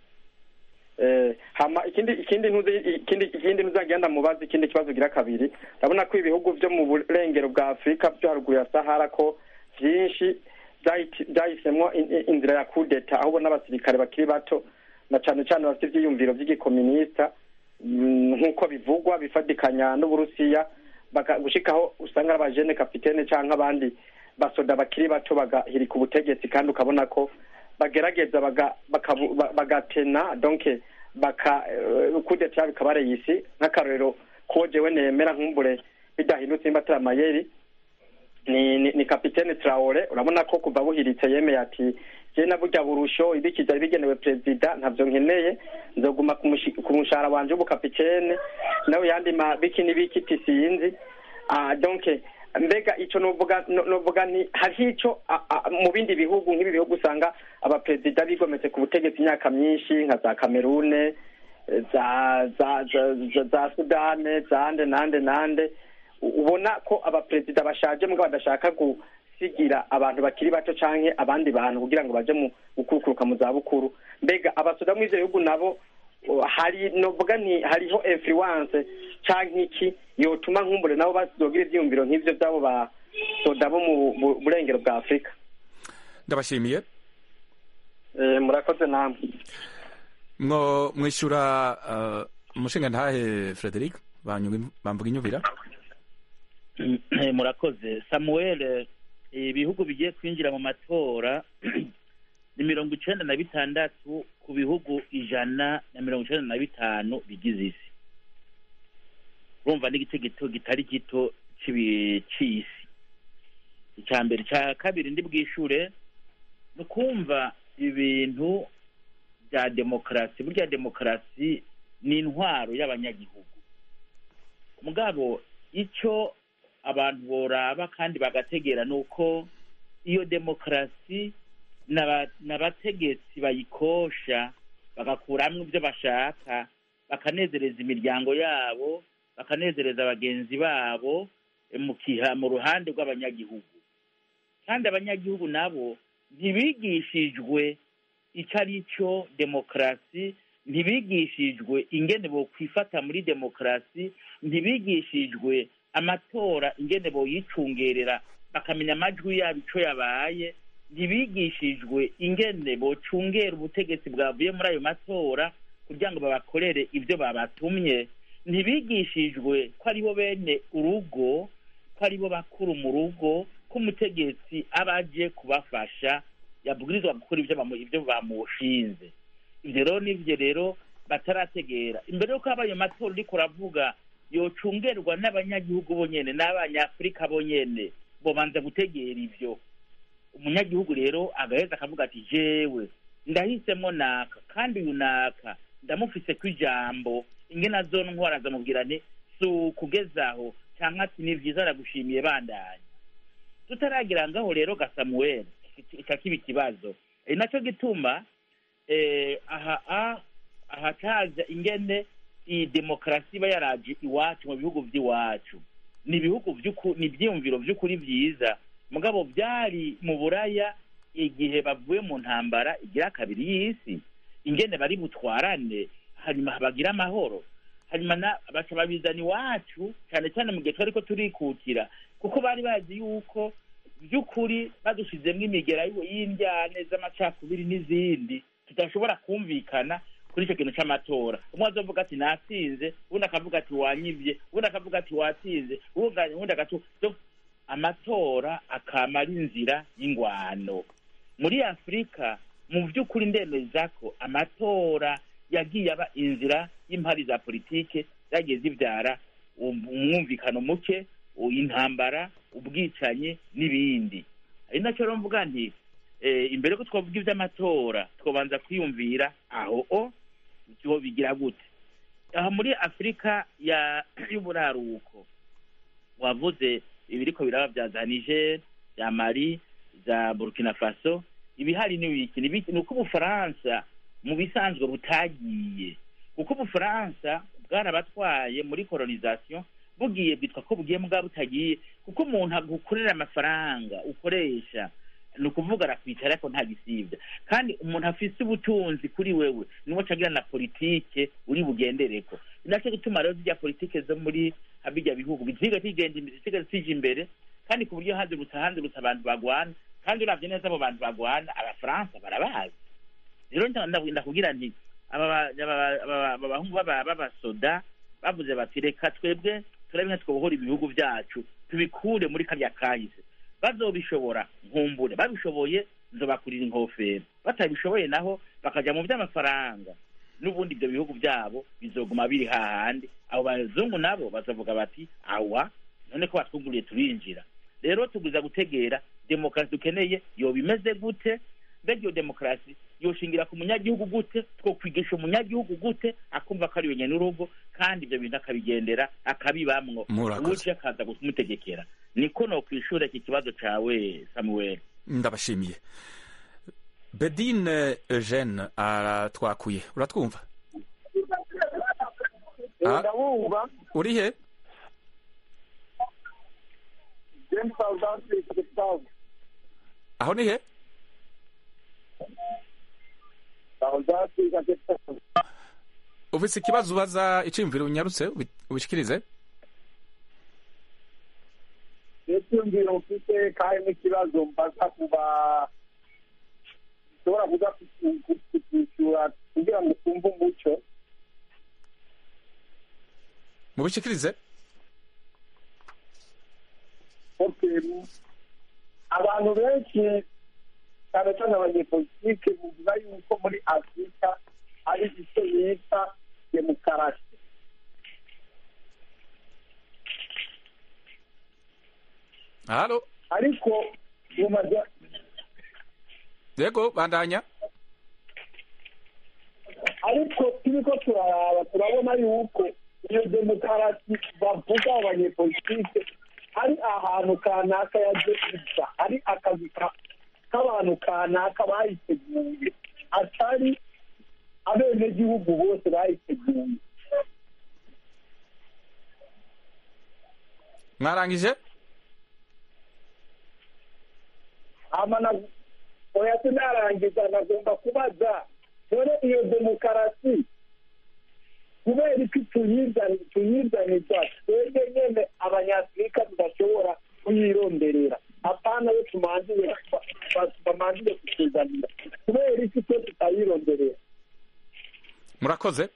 Eh, hama ikindi ikindi ntuzi ikindi ikindi ntuzagenda mubaza ikindi kibazo gira kabiri ndabona ko ibihugu byo mu burengero bwa Afurika byo haruguru ya Sahara ko byinshi byahiti- byahisemwo in- in- inzira ya kudeta aho ubona abasirikare bakiri bato na cane cane bafite ivyiyumviro vy'igikominista mm, nk'uko bivugwa bifatikanya n'uburusiya baka- gushikaho usanga ari abajene kapitene canke abandi basoda bakiri bato bagahirika ubutegetsi kandi ukabona ko bagerageza baga- bakabu- ba- bagatena donc baka eh, kudeta bikaba ari isi nk'akarorero ko jewe nemera nkumbure bidahindutse nimba atari amayeri ni, ni, ni kapitene Traore urabona ko kuva buhiritse yemeye ati je na burya burusho ibikiza bigenewe perezida ntavyo nkeneye nzoguma ku mushi- ku mushahara wanje w'ubukapitene nawe yandi ma biki n'ibiki tisinzi ah, donc mbega ico novuga no- novuga nti hariho ico ah, ah, mu bindi bihugu nk'ibi bihugu usanga abaperezida bigometse ku butegetsi imyaka myinshi nka za kamerune eh, za za za, za, za sudane zande nande nande u- ubona ko abaperezida bashaje mugabo badashaka gusigira abantu bakiri bato canke abandi bantu kugira ngo baje mu gukurukuruka mu zabukuru mbega abasoda muri ivyo bihugu nabo uh, hari novuga nti hariho influence canke iki yotuma nkumbure nabo bazogira ivyiyumviro nk'ivyo vy'abo basoda bo mu bu- burengero bwa afurika ndabashimiye Eh, murakoze namwe mwo mwishyura uh, umushinga ntahe frederic Banyuga- bamvuga inyubira murakoze samuel eh, ibihugu bigiye kwinjira mu matora ni mirongo icenda na bitandatu ku bihugu ijana na mirongo icenda na bitanu bigize isi urumva ni igice gito kitari gito c'ibi- c'isi icya mbere icya kabiri ndi bwishure ni ukumva ibintu bya demokarasi burya demokarasi ni intwaro y'abanyagihugu mugabo icyo abantu boraba kandi bagategera ni uko iyo demokarasi n'aba- n'abategetsi bayikosha bagakuramwo ibyo bashaka bakanezereza imiryango yabo bakanezereza bagenzi babo eh, mu kiha mu ruhande rw'abanyagihugu kandi abanyagihugu nabo ntibigishijwe icyo ari cyo demokarasi ntibigishijwe ingene bokwifata muri demokarasi ntibigishijwe amatora ingene boyicungerera bakamenya amajwi yabo ico yabaye ntibigishijwe ingene bocungera ubutegetsi bwavuye muri ayo matora kugira ngo babakorere ibyo babatumye ntibigishijwe ko aribo bene urugo ko aribo bakuru mu rugo ko umutegetsi aba aje kubafasha yabwirizwa gukora ibyo bamu- ibyo bamushinze ibyo rero nibyo rero batarategera imbere y'uko haba ayo matora uriko uravuga yocungerwa n'abanyagihugu bonyene n'abanyafurika bonyene bobanza gutegera ivyo umunyagihugu rero agaheza akavuga ati jewe ndahisemo naka kandi uyu naka ndamufise ku ijambo ingene azontwara azamubwira nti si ukugezaho canke ati ni vyiza aragushimiye bandanya tutaragira ngaho rero ga samuel ica kiba ikibazo ari naco gituma eh, aha a- ahataza ingene iyi demokarasi iba yaraje iwacu mu bihugu vy'iwacu ni ibihugu vy'uku- ni ivyiyumviro vy'ukuri vyiza mugabo byari mu buraya igihe bavuye mu ntambara igira kabiri y'isi ingene bari butwarane hanyuma bagira amahoro hanyuma na- baca babizana iwacu cyane cyane mu gihe twari ko turikukira kuko bari bazi yuko by'ukuri badushizemo imigera y'u- y'indyane z'amacakubiri n'izindi tudashobora kumvikana kuri icyo kintu cy'amatora umwe azovuga ati natsinze ubundi akavuga ati wanyibye ubundi akavuga ati watsinze ubundi ubundi agatu so, amatora akama ari inzira y'ingwano muri afurika mu by'ukuri ndemeza ko amatora yagiye aba inzira y'impari za politike zagiye zibyara um- umwumvikano muke u- intambara ubwicanyi n'ibindi ari nacyo rero mvuga nti eh, imbere ko twavuga iby'amatora twabanza kwiyumvira aho o byo bigira gute aha muri afurika ya y'uburaruko wavuze ibiriko biraba bya za niger bya mali za burkina faso ibihari ni ibiki ni ibiki? ni uko ubufaransa mu bisanzwe butagiye kuko ubufaransa bwarabatwaye muri kolonisation bugiye bwitwa ko bugiye mbwa butagiye kuko umuntu agukorera amafaranga ukoresha ni ukuvuga arakwicara ariko nta gisibya kandi umuntu afise ubutunzi kuri wewe niwo acagira na politike uri bugendereko ni nacyo gituma rero zijya politike zo muri bijya bihugu ziga zigenda imbere ziga zija imbere kandi ku buryo hazirutse hanzirutse abantu bagwana kandi uravye neza abo bantu bagwana abafaransa barabazi rero nda- nda- ndakubwira nti aba ba- aba ba- aba- aba bahungu b'aba- b'abasoda bavuze bati reka twebwe turabe nka twobohora ibihugu byacu tubikure muri karya kahise bazobishobora nkumbure babishoboye nzobakurira inkofero batabishoboye naho bakaja mu by'amafaranga n'ubundi ibyo bihugu byabo bizoguma biri hahandi abo bazungu nabo bazavuga bati awa none ko batwuguriye turinjira rero tugwiza gutegera demokarasi dukeneye yoba imeze gute mbega iyo demokarasi yoshingira ku munyagihugu gute twokwigisha umunyagihugu gute akumva ko ari we nyenurugo kandi ibyo bintu akabigendera akabibamwo Murakoze. uwuciye akaza kumutegekera niko no kwishura iki kibazo cawe samuel ndabashimiye bedine eugene aratwakuye uratwumva Ah. ndabumva uri he james aldansi gustave aho ni he aldansi gustave ufise ikibazo ubaza iciyumviro unyarutse ubi- ubishikirize n'icyumviro mfite kandi n'ikibazo mbaza kuba ushobora kuza kutishyura kugira ngo twumve umuco mubishikirize okay abantu benshi cyane cyane abanyepolitike bavuga yuko muri afurika hari icyo bita demokarasi halo ariko mu maja yego bandanya ariko turiko turaraba turabona yuko iyo demokarasi bavuga abanyepolitike ari ahantu kanaka yaje iza ari akazi ka- k'abantu kanaka bayiteguye atari abenegihugu bose bayiteguye mwarangije hama na oya sinarangiza nagomba kubaza dore iyo demokarasi kubera iki tuyizani tuyizaniza twebwe nyene abanyafurika tudashobora kuyironderera apana yo tumanzire ba- ba- bamanzire kutuzanira kubera iki twe tutayironderera murakoze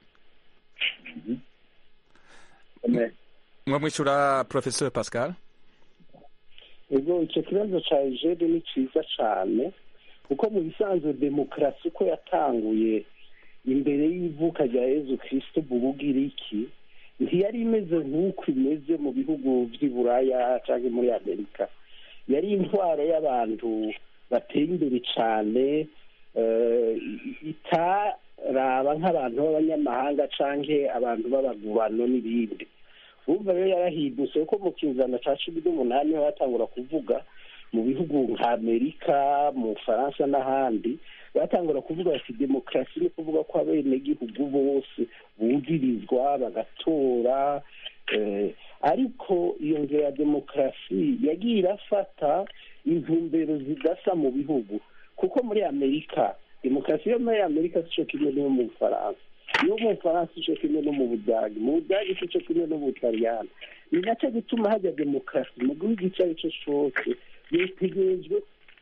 mwamwishyura professeur pascal ego icyo kibazo cya ejede ni cyiza cyane kuko mu bisanzwe demokarasi uko yatanguye imbere y'ivuka rya yezu kirisito mu bugiriki ntiyari imeze nk'uko imeze mu bihugu by'i buraya cyangwa muri amerika yari intwaro y'abantu bateye imbere cyane eh, itaraba nk'abantu b'abanyamahanga cyangwa abantu b'abagurano n'ibindi urumva rero yarahindutse kuko mu kinzana cya cumi n'umunani ho batangura kuvuga mu bihugu nka amerika mu bufaransa n'ahandi batangura kuvuga bati demokarasi ni kuvuga ko abenegihugu bose bumvirizwa bagatora eh, ariko iyo nzira ya demokarasi yagiye irafata intumbero zidasa mu bihugu kuko muri amerika demokarasi yo muri amerika si cyo kimwe n'iyo mu bufaransa iyo mu bufaransa si cyo kimwe no mu budage mu budage si cyo kimwe no mu butaliyani ni nacyo gituma hajya demokarasi mu gihugu icyo ari cyo cyose bitegerejwe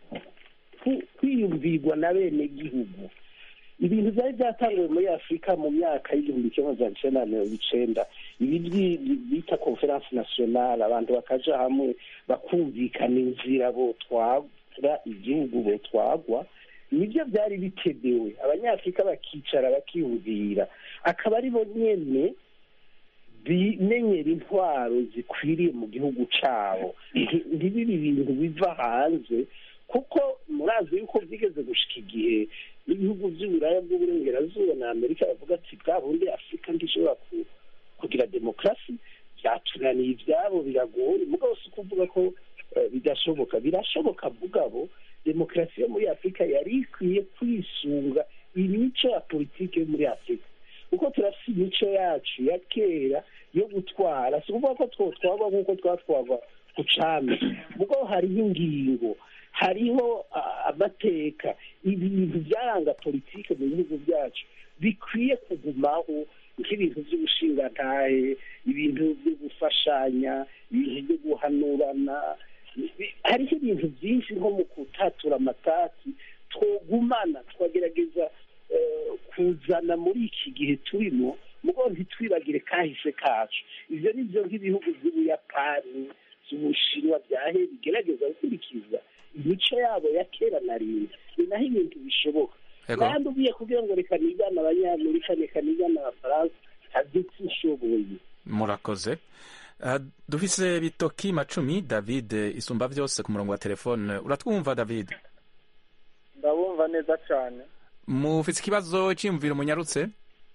kwiyumvirwa na bene gihugu ibintu byari byatangiwe muri afurika mu myaka y'igihumbi kimwe magana cyenda na mirongo icenda ibi bita conference nationale abantu bakaja hamwe bakumvikana inzira botwara igihugu botwagwa nibyo byari bitegewe abanyafurika bakicara bakiyumvira akaba ari bo nyene bimenyera intwaro zikwiriye mu gihugu cabo ntibibe ibintu biva hanze kuko murazi yuko byigeze gushika igihe n'ibihugu by'uburaya bw'uburengerazuba na amerika bavuga ati bwa bundi afurika ntishobora kugira demokarasi byatunaniye ibyabo biragoye mugabo si ukuvuga ko bidashoboka birashoboka mugabo demokarasi yo muri afurika yari ikwiye kwisunga imico ya politiki yo muri afurika kuko turafite imico yacu ya kera yo gutwara si ukuvuga ko twotwagwa nk'uko twatwagwa ku cami mugabo hariho ingingo hariho amateka ibintu byaranga politiki mu bihugu byacu bikwiye kugumaho nk'ibintu by'ubushingantahe ibintu byo gufashanya ibintu byo guhanurana hariho ibintu byinshi nko mu kutatura amatasi twogumana twagerageza kuzana muri iki gihe turimo mugo ntitwibagire kahise kacu ibyo ni byo nk'ibihugu by'ubuyapani by'ubushinwa byahe bigerageza gukurikiza imico yabo ya kera na rinda ni naho ibintu bishoboka kandi ugiye kugira ngo reka nigane abanyamerika reka nigane abafaransa ntabyo nshoboye murakoze dufise bitoki macumi david isumba byose ku murongo wa telefone uratwumva david ndabumva neza cyane mufite ikibazo cyiyumvira umunyarutse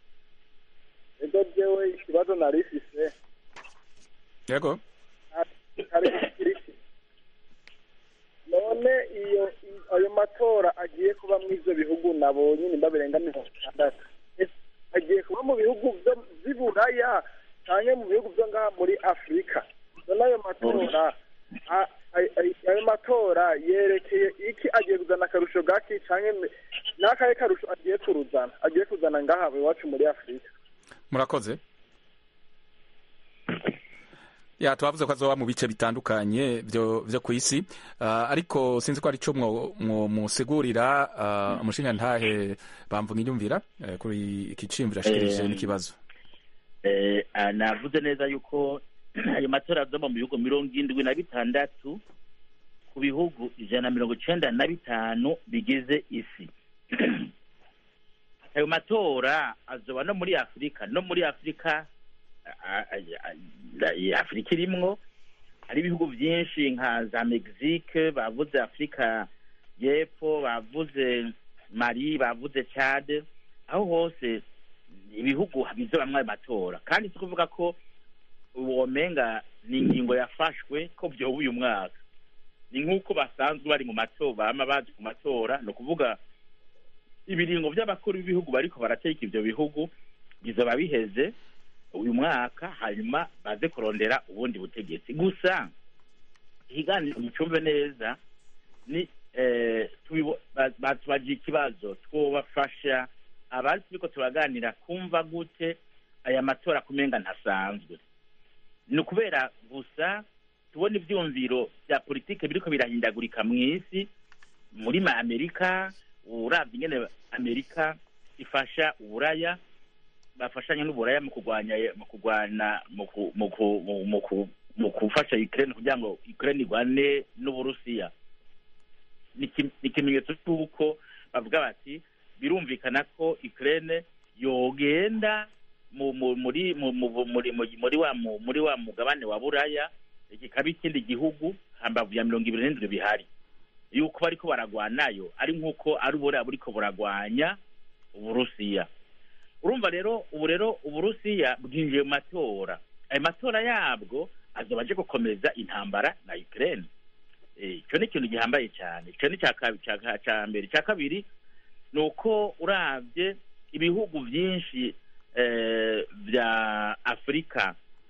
ego jewe ikibazo narifise yego none iyo ayo matora agiye kuba mu ivyo bihugu nabonye nimba birenga mirongo itandatu agiye kuba mu bihugu vy'iburaya canke mu bihugu vyo ngaha muri afurika none ayo matora ayo matora yerekeye iki agiye kuzana akarusho gaki canke n'akahe karusho agiye kuruzana agiye kuzana ngaha iwacu muri afurika murakoze ya twavuze ko azoba mu bice bitandukanye byo byo ku isi uh, ariko sinzi ko ari cyo mwo musigurira uh, umushinga ntahe bamvuga inyumvira uh, kuri iki cimvira ashikirije n'ikibazo eh, navuze neza yuko ayo matora azoba mu bihugu mirongo indwi na bitandatu ku bihugu ijana na mirongo icenda na bitanu bigize isi ayo matora azoba no muri afurika no muri afurika afurika irimwo hari ibihugu byinshi nka za mexique bavuze afurika y'epfo bavuze mali bavuze chad aho hose ibihugu bizobamwo ayo matora kandi si kuvuga ko womenga ni ingingo yafashwe ko byoba uyu mwaka ni nk'uko basanzwe bari mu matora bama baje ku matora ni ukuvuga ibiringo by'abakuru b'ibihugu bariko barateka ivyo bihugu bizoba biheze uyu mwaka hanyuma baze kurondera ubundi butegetsi gusa ikiganiro mucumve neza ni batubagira ikibazo twobafasha abari turiko turaganira kumva gute aya matora kumenga ntasanzwe ni ukubera gusa tubona ivyumviro vya politike biriko birahindagurika mw'isi muri ma amerika uravye ingene amerika ifasha uburaya bafashanya n'uburaya mu kurwanya mu kurwana mu gufasha Ukraine kugira ngo Ukraine igwane n'Uburusiya ni ikimenyetso cy'uko bavuga bati birumvikana ko Ukraine yogenda muri muri wa muri wa mugabane wa buraya kikaba ikindi gihugu hambavu ya mirongo ibiri n'indwi bihari yuko bariko baragwanayo ari nk'uko ari uburaya buriko buragwanya uburusiya urumva rero ubu rero uburusiya bwinjiye mu matora ayo matora yabwo azoba aje gukomeza intambara na ukraine icyo ni ikintu gihambaye cyane icyo ni cya mbere icya kabiri ni uko urabye ibihugu byinshi bya afurika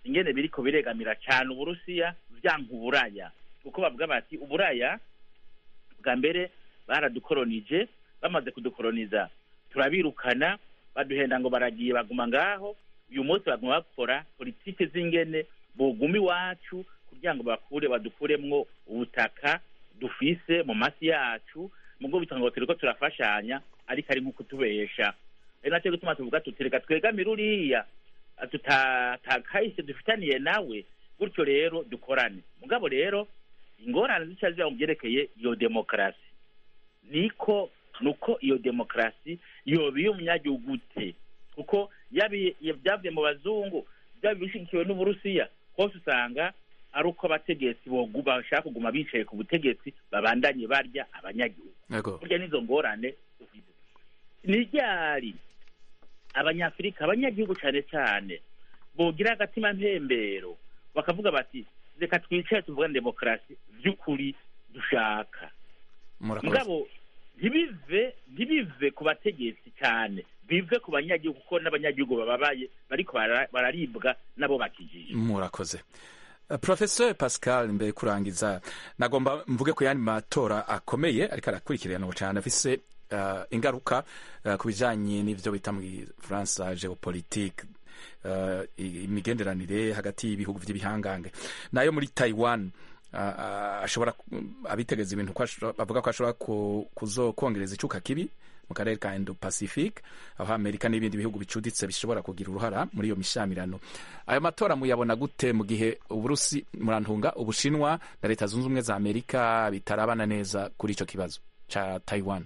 ingene biriko biregamira cyane uburusiya vyanka uburaya kuko bavuga bati uburaya bwa mbere baradukoronije bamaze kudukoroniza turabirukana baduhenda ngo baragiye baguma ngaho uyu munsi baguma bakora politike z'ingene boguma iwacu kugira ngo bakure badukuremwo ubutaka dufise mu masi yacu mugo bitanga ngo turiko turafashanya ariko ari nko kutubesha ari nacyo gituma tuvuga tuti reka twegamire uriya tutakahise dufitaniye nawe gutyo rero dukorane mugabo rero ingorane zica ziba mu byerekeye iyo demokarasi niko nuko iyo demokarasi yoba iy'umunyagihugu te kuko byavuye mu bazungu byaba bishyigikiwe n'uburusiya hose usanga ari uko abategetsi bashaka kuguma bicaye ku butegetsi babandanye barya abanyagihugu burya n'izo ngorane ni ryari abanyafurika abanyagihugu cyane cyane bogira agatima mpembero bakavuga bati reka twicare tuvugane demokarasi by'ukuri dushaka mugabo ntibive ntibive ku bategetsi cyane bive ku banyagihugu kuko n'abanyagihugu bababaye bariko bararibwa nabo bakijije murakoze professor pascal mbere kurangiza nagomba mvuge ku yandi matora akomeye ariko arakurikirana cyane afise uh, ingaruka uh, ku bijanye n'ivyo bita mu faransa geopolitique uh, imigenderanire hagati y'ibihugu vy'ibihangange nayo muri taiwan ashobora abitegeza ibintu bavuga ko ashobora kuzokongereza icuka kibi mu karere ka indo pacific aho amerika n'ibindi bihugu bicuditse bishobora kugira uruhara muri iyo mishamirano ayo matora muyabona gute mu gihe uburusi murantunga ubushinwa na leta zunze ubumwe za amerika bitarabana neza kuri icyo kibazo ca taiwan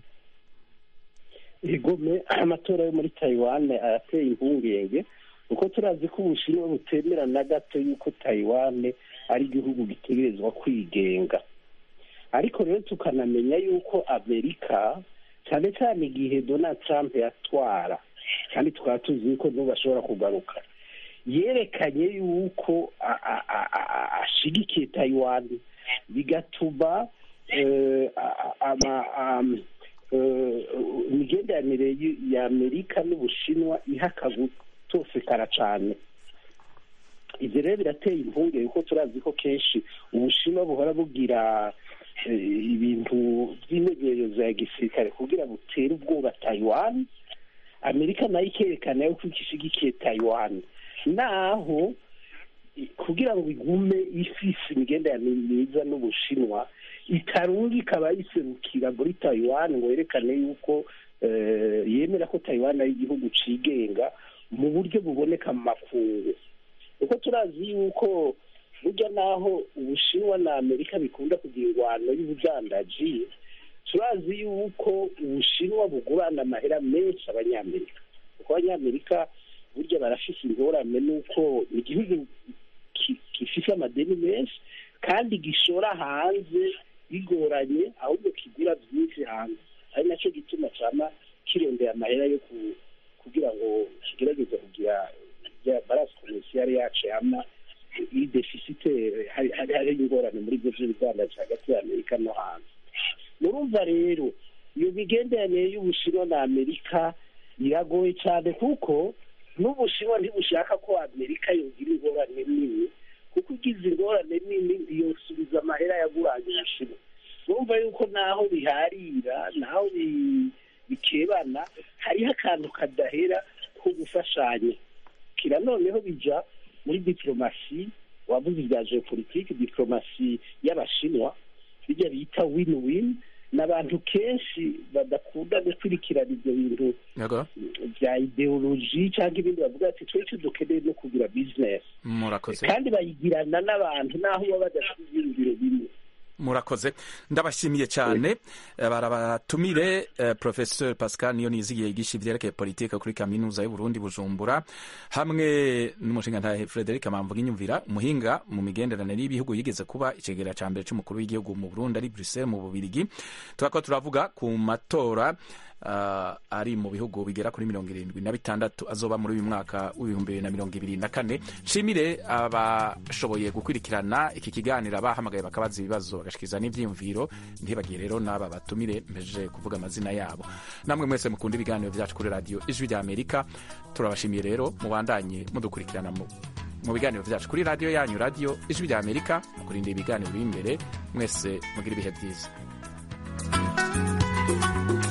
igome amatora yo muri taiwan arateye impungenge kuko turazi ko ubushinwa butemera na gato yuko taiwan ari igihugu gitegerezwa kwigenga ariko rero tukanamenya yuko amerika cyane cyane igihe donald trump yatwara kandi tukaba tuzi yuko n'ubu ashobora kugaruka yerekanye yuko ashigikiye taiwan bigatuma imigenderanire ya amerika n'ubushinwa ihaka gutosekara cyane ibyo rero birateye impungenge kuko turazi ko kenshi ubushinwa buhora bugira ibintu by'imenyerezo ya gisirikare kugira butere ubwoba taiwan amerika nayo ikerekana yuko ishyigikiye taiwan naho kugira ngo igume ifise imigenderanire myiza n'ubushinwa itarunga ikaba yiserukira muri taiwan ngo yerekane yuko yemera ko taiwan ari igihugu cigenga mu buryo buboneka mu makungu kuko turazi yuko burya naho ubushinwa na amerika bikunda kugira ingwano y'ubudandaji turazi yuko ubushinwa bugurana amahera menshi abanyamerika kuko abanyamerika burya barafise ingorane n'uko igihugu gifise amadeni menshi kandi gishora hanze bigoranye ahubwo kigura byinshi hanze ari nacyo gituma cyama kirondera amahera yo kugira ngo kigerageze kugira barasi komisiyari yacu yama iri defisite hari ingorane muri ibyo by'ubudandaji hagati ya amerika no hanze murumva rero iyo migenderanire y'ubushinwa na amerika iragoye cyane kuko n'ubushinwa ntibushaka ko amerika yogira ingorane nini kuko ugize ingorane nini yosubiza amahera yaguranye ubushinwa murumva yuko naho biharira naho bikebana hariho akantu kadahera ko gufashanya kira noneho bija muri diplomasi wavuze ibya geopolitike diplomasi y'abashinwa bijya bita win win n'abantu kenshi badakunda gukurikirana ibyo bintu bya ideoloji cyangwa ibindi bavuga ati twese dukeneye no kugira bizinesi murakoze kandi bayigirana n'abantu naho baba badafite ibyiyumviro bimwe murakoze ndabashimiye cyane barabatumire professeur pascal niyo nizigiye yigisha ivyerekeye politike kuri kaminuza y'uburundi bujumbura hamwe n'umushingantahe frederic mamvuga inyumvira umuhinga mu migenderanire y'ibihugu yigeze kuba icegera ca mbere c'umukuru w'igihugu mu burundi ari bruxelles mu bubirigi turako turavuga ku matora uh, ari mu bihugu bigera kuri mirongo irindwi na bitandatu azoba muri uyu mwaka w'ibihumbi bibiri na mirongo ibiri na kane nshimire abashoboye gukurikirana iki kiganiro bahamagaye bakabaza ibibazo bagashikiriza n'ivyiyumviro ntibagiye rero n'aba batumire mpejeje kuvuga amazina yabo namwe mwese mukunda ibiganiro vyacu kuri radiyo ijwi rya amerika turabashimiye rero mubandanye mudukurikirana mu biganiro byacu kuri radiyo yanyu radiyo ijwi rya amerika mukurindira ibiganiro biri imbere mwese mugira ibihe byiza